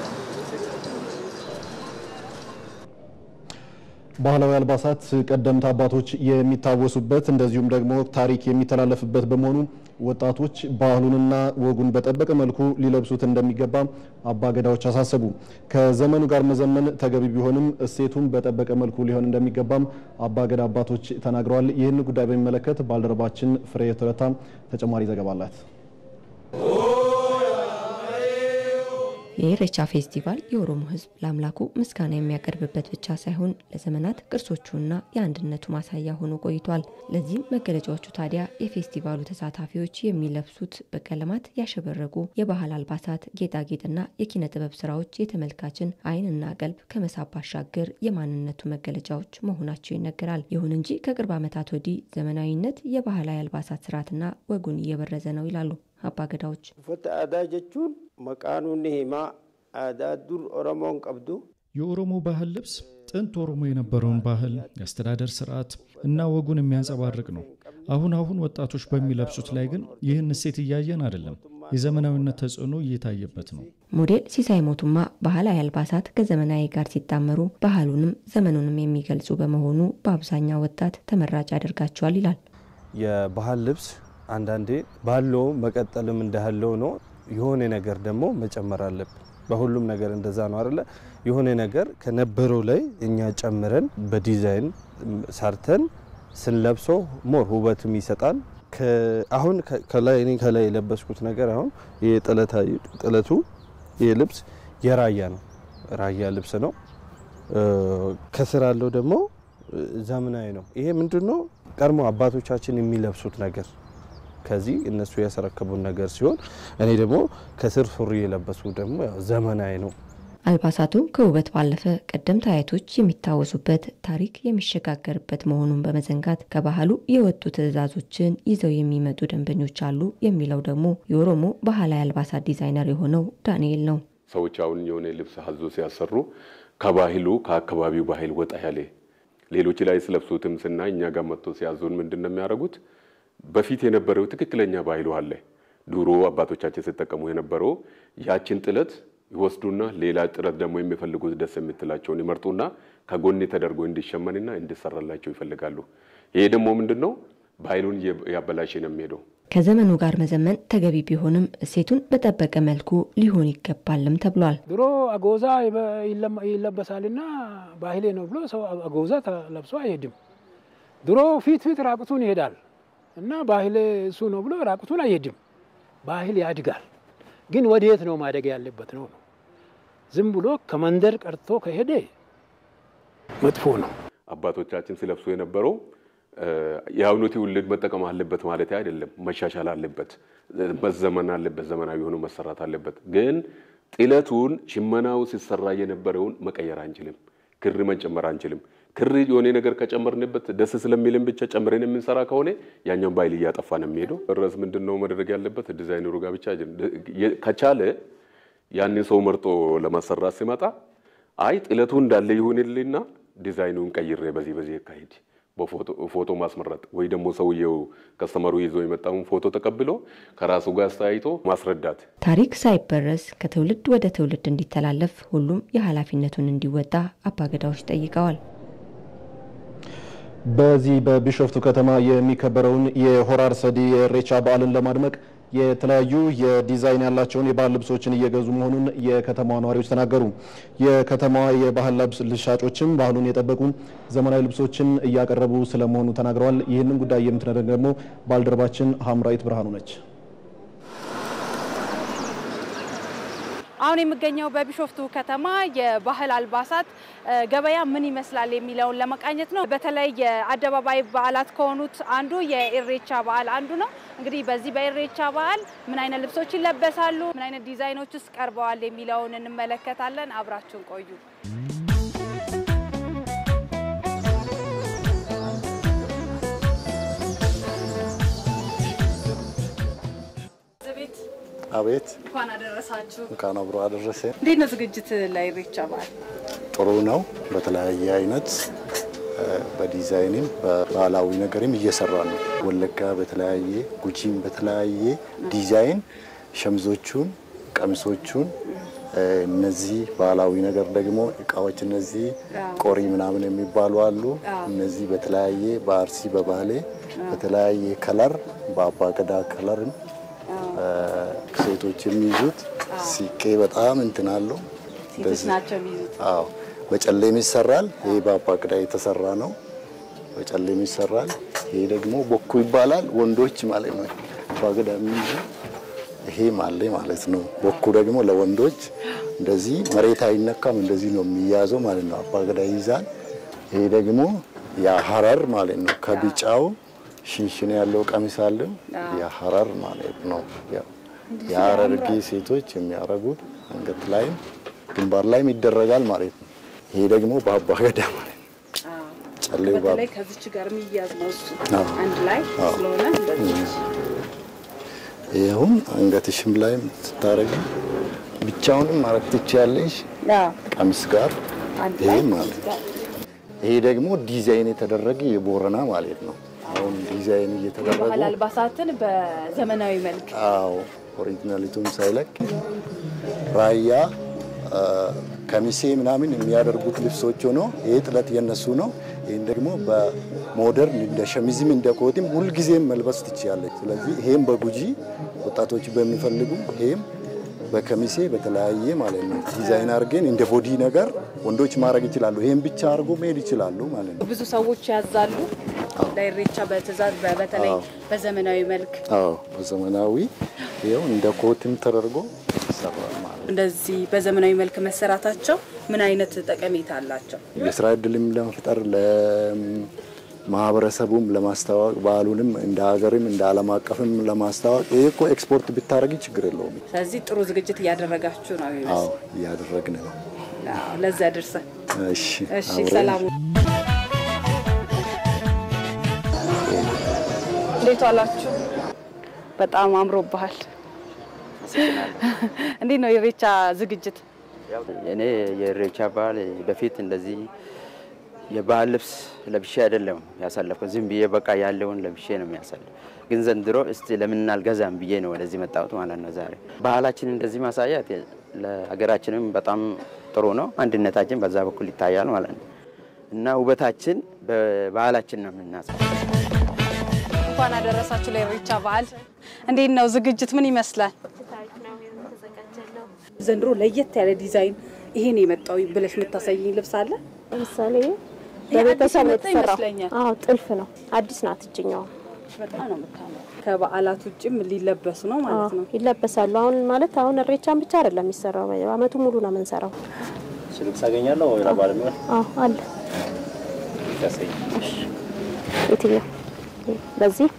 ባህላዊ አልባሳት ቀደምት አባቶች የሚታወሱበት እንደዚሁም ደግሞ ታሪክ የሚተላለፍበት በመሆኑ ወጣቶች ባህሉንና ወጉን በጠበቀ መልኩ ሊለብሱት እንደሚገባ አባገዳዎች አሳሰቡ። ከዘመኑ ጋር መዘመን ተገቢ ቢሆንም እሴቱን በጠበቀ መልኩ ሊሆን እንደሚገባም አባገዳ አባቶች ተናግረዋል። ይህን ጉዳይ በሚመለከት ባልደረባችን ፍሬ ቱረታ ተጨማሪ ዘገባ አላት። የኢሬቻ ፌስቲቫል የኦሮሞ ሕዝብ ለአምላኩ ምስጋና የሚያቀርብበት ብቻ ሳይሆን ለዘመናት ቅርሶቹና የአንድነቱ ማሳያ ሆኖ ቆይቷል። ለዚህም መገለጫዎቹ ታዲያ የፌስቲቫሉ ተሳታፊዎች የሚለብሱት በቀለማት ያሸበረቁ የባህል አልባሳት፣ ጌጣጌጥና የኪነ ጥበብ ስራዎች የተመልካችን ዓይንና ቀልብ ከመሳብ ባሻገር የማንነቱ መገለጫዎች መሆናቸው ይነገራል። ይሁን እንጂ ከቅርብ ዓመታት ወዲህ ዘመናዊነት የባህላዊ አልባሳት ስርዓትና ወጉን እየበረዘ ነው ይላሉ አባገዳዎች። uffata aadaa jechuun maqaan inni himaa aadaa dur oromoon qabdu የኦሮሞ ባህል ልብስ ጥንት ኦሮሞ የነበረውን ባህል የአስተዳደር ስርዓት እና ወጉን የሚያንጸባርቅ ነው። አሁን አሁን ወጣቶች በሚለብሱት ላይ ግን ይህን እሴት እያየን አይደለም። የዘመናዊነት ተጽዕኖ እየታየበት ነው። ሞዴል ሲሳይ ሞቱማ ባህላዊ አልባሳት ከዘመናዊ ጋር ሲጣመሩ ባህሉንም ዘመኑንም የሚገልጹ በመሆኑ በአብዛኛው ወጣት ተመራጭ ያደርጋቸዋል ይላል። የባህል ልብስ አንዳንዴ ባለው መቀጠልም እንዳለው ነው። የሆነ ነገር ደግሞ መጨመር አለብን። በሁሉም ነገር እንደዛ ነው አይደለ? የሆነ ነገር ከነበረው ላይ እኛ ጨምረን በዲዛይን ሰርተን ስንለብሰው ሞር ውበትም ይሰጣል። አሁን ከላይ እኔ ከላይ የለበስኩት ነገር አሁን ይሄ ጥለቱ ይሄ ልብስ የራያ ነው፣ ራያ ልብስ ነው። ከስር ያለው ደግሞ ዘመናዊ ነው። ይሄ ምንድን ነው? ቀድሞ አባቶቻችን የሚለብሱት ነገር ከዚህ እነሱ ያስረከቡን ነገር ሲሆን እኔ ደግሞ ከስር ሱሪ የለበሱ ደግሞ ያው ዘመናዊ ነው። አልባሳቱ ከውበት ባለፈ ቀደምት አያቶች የሚታወሱበት ታሪክ የሚሸጋገርበት መሆኑን በመዘንጋት ከባህሉ የወጡ ትዕዛዞችን ይዘው የሚመጡ ደንበኞች አሉ የሚለው ደግሞ የኦሮሞ ባህላዊ አልባሳት ዲዛይነር የሆነው ዳንኤል ነው። ሰዎች አሁን የሆነ ልብስ ሀዞ ሲያሰሩ ከባህሉ ከአካባቢው ባህል ወጣ ያለ ሌሎች ላይ ስለብሱትም ስናይ እኛ ጋር መጥቶ ሲያዙን ምንድን ነው የሚያደርጉት? በፊት የነበረው ትክክለኛ ባህሉ አለ። ድሮ አባቶቻችን ሲጠቀሙ የነበረው ያችን ጥለት ይወስዱና ሌላ ጥለት ደግሞ የሚፈልጉት ደስ የምትላቸውን ይመርጡና ከጎን ተደርጎ እንዲሸመንና እንዲሰራላቸው ይፈልጋሉ። ይሄ ደግሞ ምንድን ነው ባህሉን ያበላሽ ነው የሚሄደው። ከዘመኑ ጋር መዘመን ተገቢ ቢሆንም እሴቱን በጠበቀ መልኩ ሊሆን ይገባልም ተብሏል። ድሮ አጎዛ ይለበሳልና ባህሌ ነው ብሎ ሰው አጎዛ ተለብሶ አይሄድም። ድሮ ፊት ፊት ራቁቱን ይሄዳል እና ባህሌ እሱ ነው ብሎ ራቁቱን አይሄድም። ባህል ያድጋል፣ ግን ወዴት ነው ማደግ ያለበት ነው ነው ዝም ብሎ ከመንደር ቀርቶ ከሄደ መጥፎ ነው። አባቶቻችን ሲለብሱ የነበረው የአሁኑ ትውልድ መጠቀም አለበት ማለት አይደለም። መሻሻል አለበት፣ መዘመን አለበት፣ ዘመናዊ ሆኖ መሰራት አለበት። ግን ጥለቱን ሽመናው ሲሰራ የነበረውን መቀየር አንችልም። ክር መጨመር አንችልም። ክር የሆነ ነገር ከጨመርንበት ደስ ስለሚልን ብቻ ጨምረን የምንሰራ ከሆነ ያኛውን ባህል እያጠፋ ነው የሚሄደው። ርዕስ ምንድን ነው መደረግ ያለበት? ዲዛይነሩ ጋር ብቻ ከቻለ ያንን ሰው መርጦ ለማሰራት ሲመጣ አይ ጥለቱ እንዳለ ይሁንልና ዲዛይኑን ቀይሬ በዚህ በዚህ አካሄድ በፎቶ ማስመረጥ ወይ ደግሞ ሰውየው ከስተመሩ ይዞ የመጣውን ፎቶ ተቀብሎ ከራሱ ጋር አስተያይቶ ማስረዳት። ታሪክ ሳይበረዝ ከትውልድ ወደ ትውልድ እንዲተላለፍ ሁሉም የኃላፊነቱን እንዲወጣ አባገዳዎች ጠይቀዋል። በዚህ በቢሾፍቱ ከተማ የሚከበረውን የሆራ አርሰዲ የኢሬቻ በዓልን ለማድመቅ የተለያዩ የዲዛይን ያላቸውን የባህል ልብሶችን እየገዙ መሆኑን የከተማዋ ነዋሪዎች ተናገሩ። የከተማዋ የባህል ልብስ ሻጮችም ባህሉን የጠበቁ ዘመናዊ ልብሶችን እያቀረቡ ስለመሆኑ ተናግረዋል። ይህንን ጉዳይ የምትነግረን ደግሞ ባልደረባችን ሀምራዊት ብርሃኑ ነች። አሁን የምገኘው በቢሾፍቱ ከተማ የባህል አልባሳት ገበያ ምን ይመስላል የሚለውን ለመቃኘት ነው። በተለይ የአደባባይ በዓላት ከሆኑት አንዱ የኢሬቻ በዓል አንዱ ነው። እንግዲህ በዚህ በኢሬቻ በዓል ምን አይነት ልብሶች ይለበሳሉ፣ ምን አይነት ዲዛይኖች ውስጥ ቀርበዋል የሚለውን እንመለከታለን። አብራችሁን ቆዩ። አቤት እንኳን አደረሳችሁ። እንኳን አብሮ አደረሰ። እንዴት ነው ዝግጅት ለኢሬቻ በዓል? ጥሩ ነው። በተለያየ አይነት በዲዛይንም በባህላዊ ነገርም እየሰራ ነው። ወለጋ በተለያየ ጉጂም በተለያየ ዲዛይን ሸምዞቹን፣ ቀሚሶቹን እነዚህ ባህላዊ ነገር ደግሞ እቃዎች እነዚህ ቆሪ ምናምን የሚባሉ አሉ። እነዚህ በተለያየ በአርሲ በባህሌ በተለያየ ከለር በአባገዳ ከለርም ሴቶች የሚይዙት ሲቄ በጣም እንትን አለው። ሴቶች ናቸው የሚይዙት። አዎ በጨሌም ይሰራል። ይሄ በአባገዳ የተሰራ ነው። በጨሌም ይሰራል። ይሄ ደግሞ ቦኩ ይባላል። ወንዶች ማለት ነው አባገዳ የሚይዙ ይሄ ማለ ማለት ነው። ቦኩ ደግሞ ለወንዶች እንደዚህ መሬት አይነካም፣ እንደዚህ ነው የሚያዘው ማለት ነው። አባገዳ ይይዛል። ይሄ ደግሞ የሀረር ማለት ነው። ከቢጫው ሽንሽን ያለው ቀሚስ አለው። የሀረር ማለት ነው። የሀረርጌ ሴቶች የሚያረጉት አንገት ላይም ግንባር ላይም ይደረጋል ማለት ነው። ይሄ ደግሞ በአባገዳ ማለት ነው። ጨሌው በተለይ ከዚች ጋር የሚያዝ ነው እሱ አንድ ላይ ስለሆነ እንደዚህ ይሁን አንገትሽም ላይም ስታረጊ ብቻውንም ማረግ ትችያለሽ ቀሚስ ጋር ይሄ ማለት ነው። ይሄ ደግሞ ዲዛይን የተደረገ የቦረና ማለት ነው። አሁን ዲዛይን እየተደረገ የባህል አልባሳትን በዘመናዊ መልክ አዎ፣ ኦሪጂናሊቱም ሳይለቅ ራያ ከሚሴ ምናምን የሚያደርጉት ልብሶች ሆኖ ይሄ ጥለት የነሱ ነው። ይህን ደግሞ በሞደርን እንደ ሸሚዝም እንደ ኮትም ሁልጊዜም መልበስ ትችላለች። ስለዚህ ይሄም በጉጂ ወጣቶች በሚፈልጉ ይሄም በከሚሴ በተለያየ ማለት ነው ዲዛይን አድርገን እንደ ቦዲ ነገር ወንዶች ማድረግ ይችላሉ። ይሄን ብቻ አድርጎ መሄድ ይችላሉ ማለት ነው። ብዙ ሰዎች ያዛሉ ለኢሬቻ በትእዛዝ በተለይ በዘመናዊ መልክ አዎ፣ በዘመናዊ ይኸው እንደ ኮትም ተደርጎ ይሰራል ማለት ነው። እንደዚህ በዘመናዊ መልክ መሰራታቸው ምን አይነት ጠቀሜታ አላቸው? የስራ እድልም ለመፍጠር ለማህበረሰቡም ለማስተዋወቅ ባህሉንም እንደ ሀገርም እንደ ዓለም አቀፍም ለማስተዋወቅ ይሄ እኮ ኤክስፖርት ብታደረግ ችግር የለውም። ስለዚህ ጥሩ ዝግጅት እያደረጋችሁ ነው አዎ ይመስል። እያደረግን ነው። አዎ፣ ለዚያ ደርሰን እሺ እሺ፣ አብረን ሰላሙ እንዴት ዋላችሁ? በጣም አምሮብሃል። እንዴት ነው የኢሬቻ ዝግጅት? እኔ የኢሬቻ በዓል በፊት እንደዚህ የባህል ልብስ ለብሼ አይደለም ያሳለፍኩት። ዝም ብዬ በቃ ያለውን ለብሼ ነው የሚያሳልፍ። ግን ዘንድሮ እስቲ ለምን አልገዛም ብዬ ነው ወደዚህ መጣሁት ማለት ነው። ዛሬ ባህላችን እንደዚህ ማሳያት ለሀገራችንም በጣም ጥሩ ነው። አንድነታችን በዛ በኩል ይታያል ማለት ነው እና ውበታችን በባህላችን ነው የምናሳይ እንኳን አደረሳችሁ ለኢሬቻ በዓል። እንዴት ነው ዝግጅት ምን ይመስላል? ዘንድሮ ለየት ያለ ዲዛይን ይሄን የመጣው ብለሽ የምታሳይኝ ልብስ አለ? ለምሳሌ ይሄ በቤተሰብ አዲስ የመጣ የተሰራው ይመስለኛል። አዎ ጥልፍ ነው። አዲስ ናት እችኛዋ። በጣም ነው የምታምረው። ከበዓላት ውጭም ሊለበሱ ነው ማለት ነው። ይለበሳሉ። አሁን ማለት አሁን እሬቻን ብቻ አይደለም የሚሰራው፣ አመቱ ሙሉ ነው የምንሰራው። ልብስ አገኛለሁ ወይ ለበዓል የሚሆን አዎ አለ። ያሳይ የትኛው? በዚህ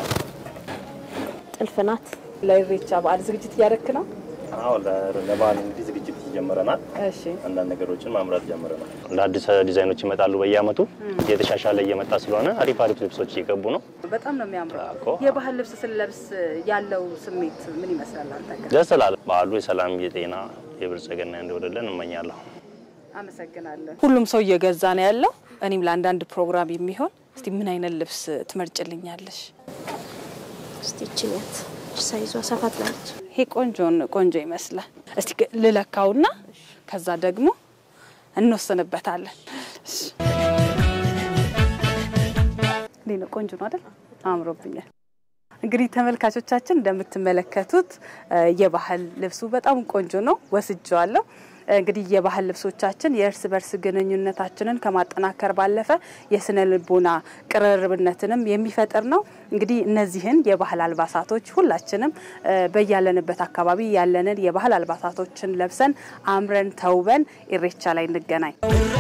ጥልፍ ናት። ለኢሬቻ በዓል ዝግጅት እያደረክ ነው? አዎ ለ- ለበዓል እንግዲህ ዝግጅት ጀምረናል። እሺ አንዳንድ ነገሮችን ማምራት ጀምረናል። ለአዲስ ዲዛይኖች ይመጣሉ በየአመቱ እየተሻሻለ እየመጣ ስለሆነ አሪፍ አሪፍ ልብሶች እየገቡ ነው። በጣም ነው የሚያምረው። እኮ የባህል ልብስ ስለብስ ያለው ስሜት ምን ይመስላል አንተ ጋር? ደስ ይላል። በዓሉ የሰላም የጤና የብልጽግና እንዲወደለን እመኛለሁ። አመሰግናለሁ። ሁሉም ሰው እየገዛ ነው ያለው። እኔም ለአንዳንድ ፕሮግራም የሚሆን እስቲ ምን አይነት ልብስ ትመርጭልኛለሽ? እስቲ እችኛት ሳይዟ ሰፋ ትላለች። ይሄ ቆንጆን ቆንጆ ይመስላል። እስቲ ግ- ልለካውና ከዛ ደግሞ እንወስንበታለን። እሺ። እንዴት ነው? ቆንጆ ነው አይደል? አምሮብኛል። እንግዲህ ተመልካቾቻችን እንደምትመለከቱት እ የባህል ልብሱ በጣም ቆንጆ ነው፣ ወስጀዋለሁ። እንግዲህ የባህል ልብሶቻችን የእርስ በርስ ግንኙነታችንን ከማጠናከር ባለፈ የስነ ልቦና ቅርርብነትንም የሚፈጥር ነው። እንግዲህ እነዚህን የባህል አልባሳቶች ሁላችንም እ በያለንበት አካባቢ ያለንን የባህል አልባሳቶችን ለብሰን አምረን ተውበን ኢሬቻ ላይ እንገናኝ።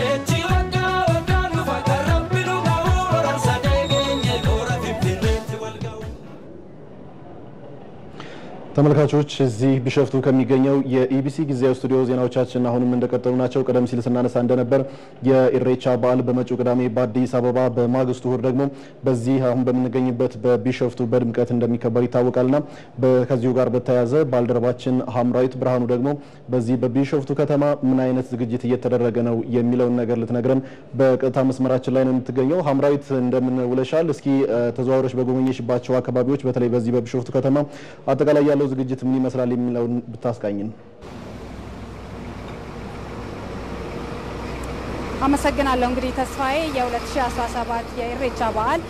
ተመልካቾች እዚህ ቢሸፍቱ ከሚገኘው የኢቢሲ ጊዜያዊ ስቱዲዮ ዜናዎቻችን አሁንም እንደቀጠሉ ናቸው። ቀደም ሲል ስናነሳ እንደነበር የኢሬቻ በዓል በመጪው ቅዳሜ በአዲስ አበባ በማግስቱ እሁድ ደግሞ በዚህ አሁን በምንገኝበት በቢሸፍቱ በድምቀት እንደሚከበር ይታወቃልና ከዚሁ ጋር በተያያዘ ባልደረባችን ሀምራዊት ብርሃኑ ደግሞ በዚህ በቢሸፍቱ ከተማ ምን አይነት ዝግጅት እየተደረገ ነው የሚለውን ነገር ልትነግረን በቀጥታ መስመራችን ላይ ነው የምትገኘው። ሀምራዊት እንደምን ውለሻል? እስኪ ተዘዋውረሽ በጎበኘሽባቸው አካባቢዎች በተለይ በዚህ በቢሾፍቱ ከተማ አጠቃላይ ያለው ዝግጅት ምን ይመስላል የሚለውን ብታስቃኝን። አመሰግናለሁ። እንግዲህ ተስፋዬ የ2017 የኢሬቻ በዓል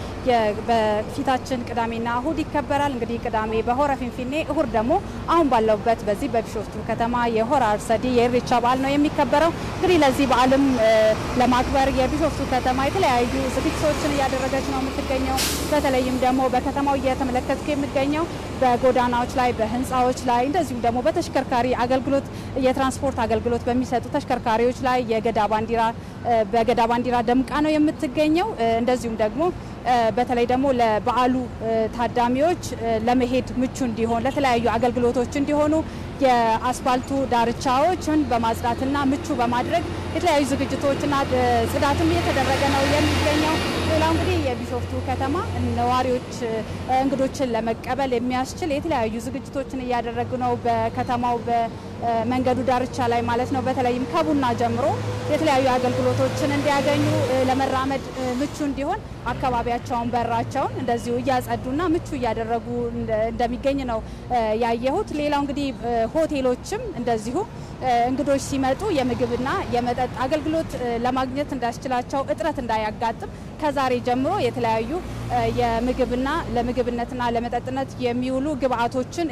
በፊታችን ቅዳሜና እሁድ ይከበራል። እንግዲህ ቅዳሜ በሆረ ፊንፊኔ፣ እሁድ ደግሞ አሁን ባለውበት በዚህ በቢሾፍቱ ከተማ የሆረ አርሰዲ የኢሬቻ በዓል ነው የሚከበረው። እንግዲህ ለዚህ በዓልም ለማክበር የቢሾፍቱ ከተማ የተለያዩ ዝግጅቶችን እያደረገች ነው የምትገኘው። በተለይም ደግሞ በከተማው እየተመለከትኩ የሚገኘው በጎዳናዎች ላይ፣ በህንፃዎች ላይ እንደዚሁም ደግሞ በተሽከርካሪ አገልግሎት የትራንስፖርት አገልግሎት በሚሰጡ ተሽከርካሪዎች ላይ የገዳ ባንዲራ በገዳ ባንዲራ ደምቃ ነው የምትገኘው። እንደዚሁም ደግሞ በተለይ ደግሞ ለበዓሉ ታዳሚዎች ለመሄድ ምቹ እንዲሆን ለተለያዩ አገልግሎቶች እንዲሆኑ የአስፋልቱ ዳርቻዎችን በማጽዳትና ምቹ በማድረግ የተለያዩ ዝግጅቶችና ጽዳትም እየተደረገ ነው የሚገኘው። ሌላው እንግዲህ የቢሾፍቱ ከተማ ነዋሪዎች እንግዶችን ለመቀበል የሚያስችል የተለያዩ ዝግጅቶችን እያደረጉ ነው። በከተማው በመንገዱ ዳርቻ ላይ ማለት ነው። በተለይም ከቡና ጀምሮ የተለያዩ አገልግሎቶችን እንዲያገኙ ለመራመድ ምቹ እንዲሆን አካባቢያቸውን በራቸውን እንደዚሁ እያጸዱና ምቹ እያደረጉ እንደሚገኝ ነው ያየሁት። ሌላው እንግዲህ ሆቴሎችም እንደዚሁ እንግዶች ሲመጡ የምግብና የመጠጥ አገልግሎት ለማግኘት እንዳስችላቸው እጥረት እንዳያጋጥም ከዛሬ ጀምሮ የተለያዩ የምግብና ለምግብነትና ለመጠጥነት የሚውሉ ግብአቶችን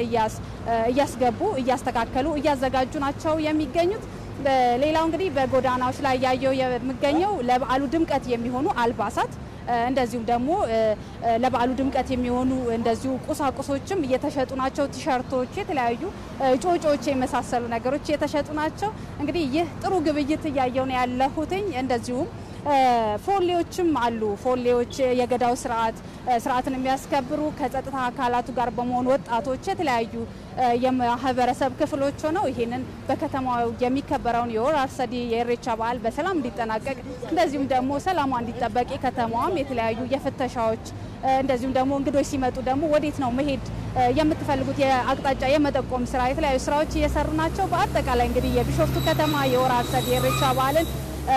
እያስገቡ እያስተካከሉ እያዘጋጁ ናቸው የሚገኙት። ሌላው እንግዲህ በጎዳናዎች ላይ ያየው የሚገኘው ለበዓሉ ድምቀት የሚሆኑ አልባሳት እንደዚሁም ደግሞ ለበዓሉ ድምቀት የሚሆኑ እንደዚሁ ቁሳቁሶችም እየተሸጡ ናቸው። ቲሸርቶች፣ የተለያዩ ጮጮች የመሳሰሉ ነገሮች እየተሸጡ ናቸው። እንግዲህ ይህ ጥሩ ግብይት እያየው ነው ያለሁትኝ። እንደዚሁም ፎሌዎችም አሉ። ፎሌዎች የገዳው ስርዓት ስርዓትን የሚያስከብሩ ከጸጥታ አካላቱ ጋር በመሆን ወጣቶች የተለያዩ የማህበረሰብ ክፍሎች ሆነው ይህንን በከተማው የሚከበረውን የሆረ አርሰዲ የኢሬቻ በዓል በሰላም እንዲጠናቀቅ እንደዚሁም ደግሞ ሰላሟ እንዲጠበቅ የከተማዋም የተለያዩ የፍተሻዎች እንደዚሁም ደግሞ እንግዶች ሲመጡ ደግሞ ወዴት ነው መሄድ የምትፈልጉት የአቅጣጫ የመጠቆም ስራ የተለያዩ ስራዎች እየሰሩ ናቸው። በአጠቃላይ እንግዲህ የቢሾፍቱ ከተማ የሆረ አርሰዲ የኢሬቻ በዓልን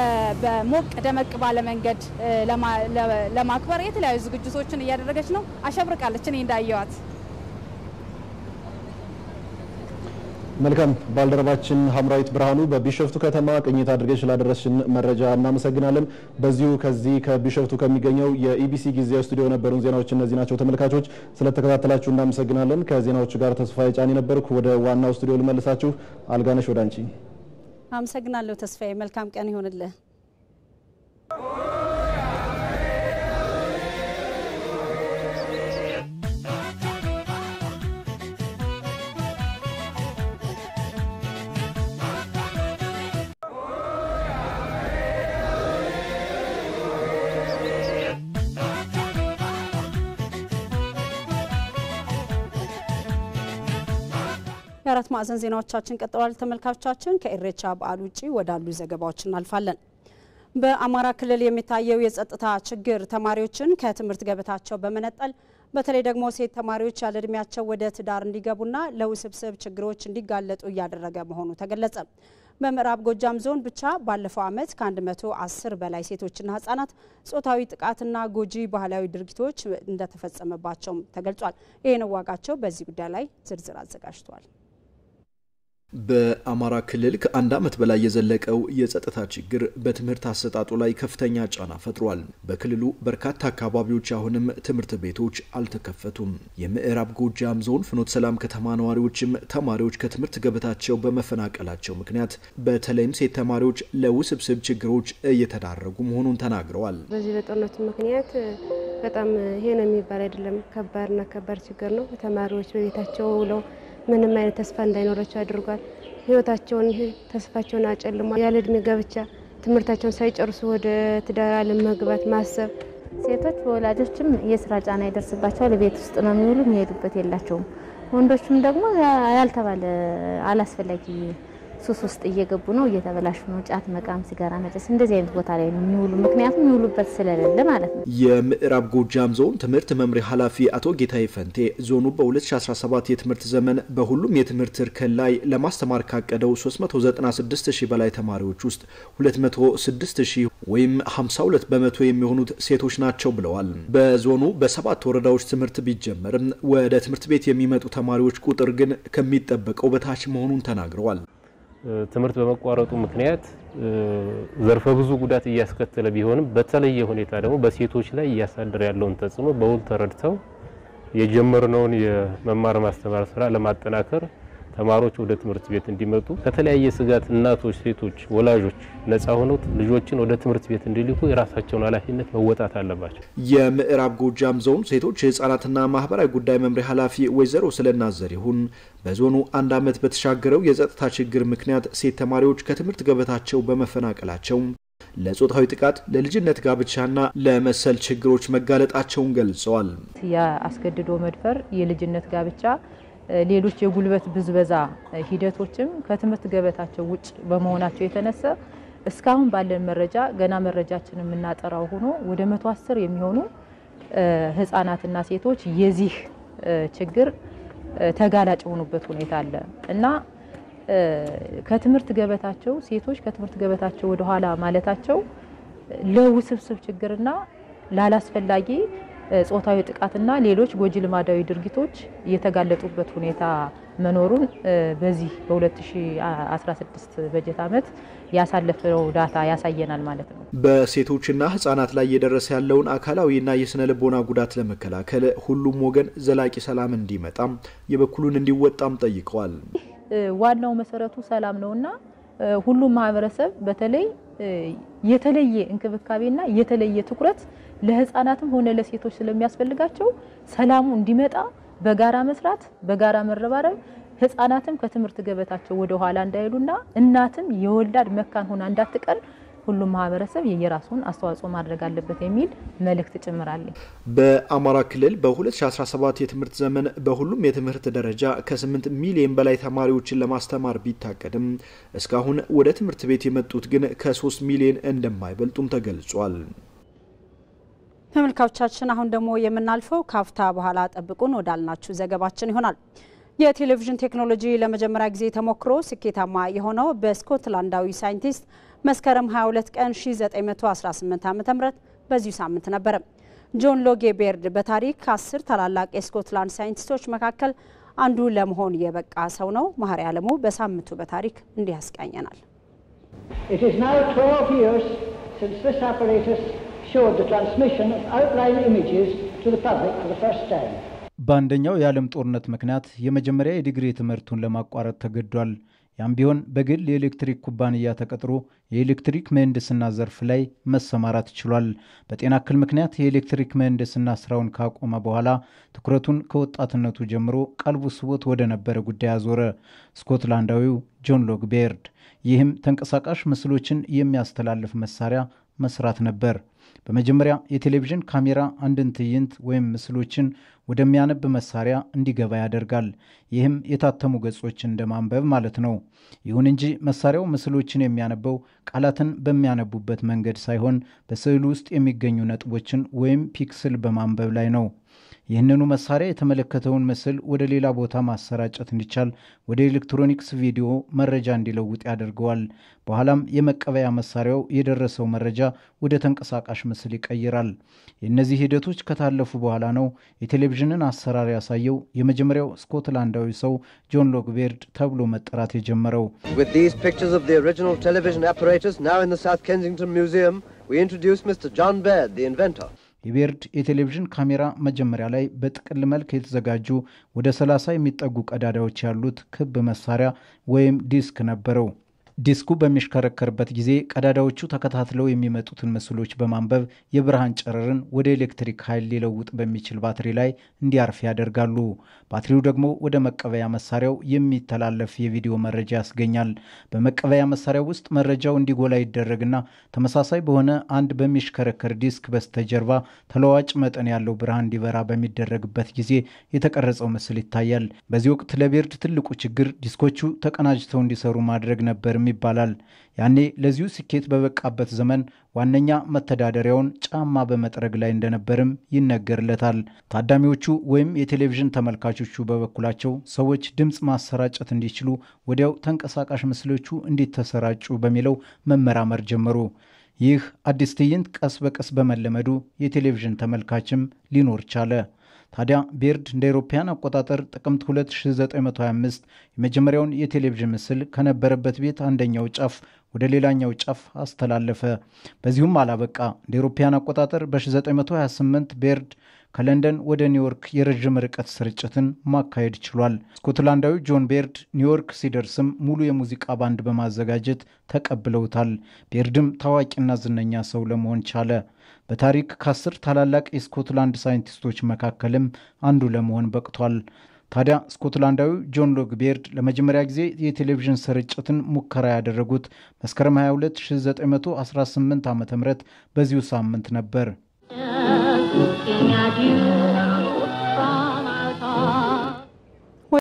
በሞቅ ደመቅ ባለ መንገድ ለማክበር የተለያዩ ዝግጅቶችን እያደረገች ነው። አሸብርቃለች። እኔ እንዳየዋት መልካም ባልደረባችን ሀምራዊት ብርሃኑ በቢሾፍቱ ከተማ ቅኝት አድርገሽ ስላደረስሽን መረጃ እናመሰግናለን። በዚሁ ከዚህ ከቢሾፍቱ ከሚገኘው የኢቢሲ ጊዜያዊ ስቱዲዮ የነበሩን ዜናዎች እነዚህ ናቸው። ተመልካቾች ስለተከታተላችሁ እናመሰግናለን። ከዜናዎቹ ጋር ተስፋዬ ጫኔ ነበርኩ። ወደ ዋናው ስቱዲዮ ልመልሳችሁ። አልጋነሽ ወደ አንቺ። አመሰግናለሁ ተስፋዬ። መልካም ቀን ይሆንልህ። የአራት ማዕዘን ዜናዎቻችን ቀጥለዋል። ተመልካቾቻችን ከኢሬቻ በዓል ውጭ ወዳሉ ዘገባዎች እናልፋለን። በአማራ ክልል የሚታየው የጸጥታ ችግር ተማሪዎችን ከትምህርት ገበታቸው በመነጠል በተለይ ደግሞ ሴት ተማሪዎች ያለ እድሜያቸው ወደ ትዳር እንዲገቡና ለውስብስብ ችግሮች እንዲጋለጡ እያደረገ መሆኑ ተገለጸ። በምዕራብ ጎጃም ዞን ብቻ ባለፈው ዓመት ከ110 በላይ ሴቶችና ህጻናት ጾታዊ ጥቃትና ጎጂ ባህላዊ ድርጊቶች እንደተፈጸመባቸውም ተገልጿል። ይህን ዋጋቸው በዚህ ጉዳይ ላይ ዝርዝር አዘጋጅቷል። በአማራ ክልል ከአንድ ዓመት በላይ የዘለቀው የጸጥታ ችግር በትምህርት አሰጣጡ ላይ ከፍተኛ ጫና ፈጥሯል። በክልሉ በርካታ አካባቢዎች አሁንም ትምህርት ቤቶች አልተከፈቱም። የምዕራብ ጎጃም ዞን ፍኖተ ሰላም ከተማ ነዋሪዎችም ተማሪዎች ከትምህርት ገበታቸው በመፈናቀላቸው ምክንያት በተለይም ሴት ተማሪዎች ለውስብስብ ችግሮች እየተዳረጉ መሆኑን ተናግረዋል። በዚህ በጦርነቱ ምክንያት በጣም ይሄ ነው የሚባል አይደለም፣ ከባድና ከባድ ችግር ነው። ተማሪዎች በቤታቸው ውለው ምንም አይነት ተስፋ እንዳይኖራቸው አድርጓል። ህይወታቸውን ተስፋቸውን አጨልሟል። ያለ እድሜ ጋብቻ ትምህርታቸውን ሳይጨርሱ ወደ ትዳር ዓለም መግባት ማሰብ ሴቶች በወላጆችም የስራ ጫና ይደርስባቸዋል። ቤት ውስጥ ነው የሚውሉ፣ የሚሄዱበት የላቸውም። ወንዶችም ደግሞ ያልተባለ አላስፈላጊ ሱስ ውስጥ እየገቡ ነው፣ እየተበላሹ ነው። ጫት መቃም፣ ሲጋራ መጨስ እንደዚህ አይነት ቦታ ላይ ነው የሚውሉ። ምክንያቱም የሚውሉበት ስለሌለ ማለት ነው። የምዕራብ ጎጃም ዞን ትምህርት መምሪያ ኃላፊ አቶ ጌታዬ ፈንቴ ዞኑ በ2017 የትምህርት ዘመን በሁሉም የትምህርት እርከን ላይ ለማስተማር ካቀደው 396 ሺህ በላይ ተማሪዎች ውስጥ 206 ሺህ ወይም 52 በመቶ የሚሆኑት ሴቶች ናቸው ብለዋል። በዞኑ በሰባት ወረዳዎች ትምህርት ቢጀመርም ወደ ትምህርት ቤት የሚመጡ ተማሪዎች ቁጥር ግን ከሚጠበቀው በታች መሆኑን ተናግረዋል። ትምህርት በመቋረጡ ምክንያት ዘርፈ ብዙ ጉዳት እያስከተለ ቢሆንም በተለየ ሁኔታ ደግሞ በሴቶች ላይ እያሳደረ ያለውን ተጽዕኖ በውል ተረድተው የጀመርነውን የመማር ማስተማር ስራ ለማጠናከር ተማሪዎች ወደ ትምህርት ቤት እንዲመጡ ከተለያየ ስጋት እናቶች፣ ሴቶች፣ ወላጆች ነጻ ሆነው ልጆችን ወደ ትምህርት ቤት እንዲልኩ የራሳቸውን ኃላፊነት መወጣት አለባቸው። የምዕራብ ጎጃም ዞን ሴቶች የህጻናትና ማህበራዊ ጉዳይ መምሪያ ኃላፊ ወይዘሮ ስለናት ዘሪሁን በዞኑ አንድ ዓመት በተሻገረው የጸጥታ ችግር ምክንያት ሴት ተማሪዎች ከትምህርት ገበታቸው በመፈናቀላቸው ለጾታዊ ጥቃት፣ ለልጅነት ጋብቻና ለመሰል ችግሮች መጋለጣቸውን ገልጸዋል። የአስገድዶ መድፈር፣ የልጅነት ጋብቻ ሌሎች የጉልበት ብዝበዛ ሂደቶችም ከትምህርት ገበታቸው ውጭ በመሆናቸው የተነሳ እስካሁን ባለን መረጃ ገና መረጃችን የምናጠራው ሆኖ ወደ መቶ አስር የሚሆኑ ህጻናትና ሴቶች የዚህ ችግር ተጋላጭ የሆኑበት ሁኔታ አለ እና ከትምህርት ገበታቸው ሴቶች ከትምህርት ገበታቸው ወደ ኋላ ማለታቸው ለውስብስብ ችግርና ላላስፈላጊ ጾታዊ ጥቃትና ሌሎች ጎጂ ልማዳዊ ድርጊቶች የተጋለጡበት ሁኔታ መኖሩን በዚህ በ2016 በጀት ዓመት ያሳለፈው ዳታ ያሳየናል ማለት ነው። በሴቶችና ህጻናት ላይ እየደረሰ ያለውን አካላዊና የስነ ልቦና ጉዳት ለመከላከል ሁሉም ወገን ዘላቂ ሰላም እንዲመጣም የበኩሉን እንዲወጣም ጠይቀዋል። ዋናው መሰረቱ ሰላም ነውና ሁሉም ማህበረሰብ በተለይ የተለየ እንክብካቤና የተለየ ትኩረት ለህፃናትም ሆነ ለሴቶች ስለሚያስፈልጋቸው ሰላሙ እንዲመጣ በጋራ መስራት፣ በጋራ መረባረብ ህፃናትም ከትምህርት ገበታቸው ወደ ኋላ እንዳይሉና እናትም የወላድ መካን ሆና እንዳትቀር ሁሉም ማህበረሰብ የየራሱን አስተዋጽኦ ማድረግ አለበት የሚል መልእክት ጭምራለኝ። በአማራ ክልል በ2017 የትምህርት ዘመን በሁሉም የትምህርት ደረጃ ከ8 ሚሊዮን በላይ ተማሪዎችን ለማስተማር ቢታቀድም እስካሁን ወደ ትምህርት ቤት የመጡት ግን ከ3 ሚሊዮን እንደማይበልጡም ተገልጿል። ተመልካቾቻችን አሁን ደግሞ የምናልፈው ካፍታ በኋላ ጠብቁን ወዳልናችሁ ዘገባችን ይሆናል። የቴሌቪዥን ቴክኖሎጂ ለመጀመሪያ ጊዜ ተሞክሮ ስኬታማ የሆነው በስኮትላንዳዊ ሳይንቲስት መስከረም 22 ቀን 1918 ዓ ም በዚሁ ሳምንት ነበረ። ጆን ሎጌ ቤርድ በታሪክ ከአስር ታላላቅ የስኮትላንድ ሳይንቲስቶች መካከል አንዱ ለመሆን የበቃ ሰው ነው። መሀሪ አለሙ በሳምንቱ በታሪክ እንዲህ ያስቃኘናል። It is now 12 years since this apparatus showed the transmission of outline images to the public for the first time. በአንደኛው የዓለም ጦርነት ምክንያት የመጀመሪያ የዲግሪ ትምህርቱን ለማቋረጥ ተገዷል። ያም ቢሆን በግል የኤሌክትሪክ ኩባንያ ተቀጥሮ የኤሌክትሪክ ምህንድስና ዘርፍ ላይ መሰማራት ችሏል። በጤና እክል ምክንያት የኤሌክትሪክ ምህንድስና ስራውን ካቆመ በኋላ ትኩረቱን ከወጣትነቱ ጀምሮ ቀልቡ ስቦት ወደ ነበረ ጉዳይ አዞረ። ስኮትላንዳዊው ጆን ሎግ ቤርድ። ይህም ተንቀሳቃሽ ምስሎችን የሚያስተላልፍ መሳሪያ መስራት ነበር። በመጀመሪያ የቴሌቪዥን ካሜራ አንድን ትዕይንት ወይም ምስሎችን ወደሚያነብ መሳሪያ እንዲገባ ያደርጋል። ይህም የታተሙ ገጾችን እንደ ማንበብ ማለት ነው። ይሁን እንጂ መሳሪያው ምስሎችን የሚያነበው ቃላትን በሚያነቡበት መንገድ ሳይሆን በስዕሉ ውስጥ የሚገኙ ነጥቦችን ወይም ፒክስል በማንበብ ላይ ነው። ይህንኑ መሳሪያ የተመለከተውን ምስል ወደ ሌላ ቦታ ማሰራጨት እንዲቻል ወደ ኤሌክትሮኒክስ ቪዲዮ መረጃ እንዲለውጥ ያደርገዋል። በኋላም የመቀበያ መሳሪያው የደረሰው መረጃ ወደ ተንቀሳቃሽ ምስል ይቀይራል። የእነዚህ ሂደቶች ከታለፉ በኋላ ነው የቴሌቪዥንን አሰራር ያሳየው የመጀመሪያው ስኮትላንዳዊ ሰው ጆን ሎግቤርድ ተብሎ መጠራት የጀመረው። With these pictures of the original television apparatus now in the South Kensington Museum, we introduce Mr. John Baird, the inventor. የቤርድ የቴሌቪዥን ካሜራ መጀመሪያ ላይ በጥቅል መልክ የተዘጋጁ ወደ 30 የሚጠጉ ቀዳዳዎች ያሉት ክብ መሳሪያ ወይም ዲስክ ነበረው። ዲስኩ በሚሽከረከርበት ጊዜ ቀዳዳዎቹ ተከታትለው የሚመጡትን ምስሎች በማንበብ የብርሃን ጨረርን ወደ ኤሌክትሪክ ኃይል ሊለውጥ በሚችል ባትሪ ላይ እንዲያርፍ ያደርጋሉ። ባትሪው ደግሞ ወደ መቀበያ መሳሪያው የሚተላለፍ የቪዲዮ መረጃ ያስገኛል። በመቀበያ መሳሪያው ውስጥ መረጃው እንዲጎላ ይደረግና ተመሳሳይ በሆነ አንድ በሚሽከረከር ዲስክ በስተጀርባ ተለዋጭ መጠን ያለው ብርሃን እንዲበራ በሚደረግበት ጊዜ የተቀረጸው ምስል ይታያል። በዚህ ወቅት ለቤርድ ትልቁ ችግር ዲስኮቹ ተቀናጅተው እንዲሰሩ ማድረግ ነበርም ይባላል። ያኔ ለዚሁ ስኬት በበቃበት ዘመን ዋነኛ መተዳደሪያውን ጫማ በመጥረግ ላይ እንደነበርም ይነገርለታል። ታዳሚዎቹ ወይም የቴሌቪዥን ተመልካቾቹ በበኩላቸው ሰዎች ድምፅ ማሰራጨት እንዲችሉ ወዲያው ተንቀሳቃሽ ምስሎቹ እንዲተሰራጩ በሚለው መመራመር ጀመሩ። ይህ አዲስ ትዕይንት ቀስ በቀስ በመለመዱ የቴሌቪዥን ተመልካችም ሊኖር ቻለ። ታዲያ ቤርድ እንደ አውሮፓውያን አቆጣጠር ጥቅምት 2925 የመጀመሪያውን የቴሌቪዥን ምስል ከነበረበት ቤት አንደኛው ጫፍ ወደ ሌላኛው ጫፍ አስተላለፈ። በዚሁም አላበቃ። እንደ አውሮፓውያን አቆጣጠር በ1928 ቤርድ ከለንደን ወደ ኒውዮርክ የረዥም ርቀት ስርጭትን ማካሄድ ችሏል። ስኮትላንዳዊ ጆን ቤርድ ኒውዮርክ ሲደርስም ሙሉ የሙዚቃ ባንድ በማዘጋጀት ተቀብለውታል። ቤርድም ታዋቂና ዝነኛ ሰው ለመሆን ቻለ። በታሪክ ከአስር ታላላቅ የስኮትላንድ ሳይንቲስቶች መካከልም አንዱ ለመሆን በቅቷል። ታዲያ ስኮትላንዳዊው ጆን ሎግ ቤርድ ለመጀመሪያ ጊዜ የቴሌቪዥን ስርጭትን ሙከራ ያደረጉት መስከረም 22 1918 ዓ ም በዚሁ ሳምንት ነበር። Looking at you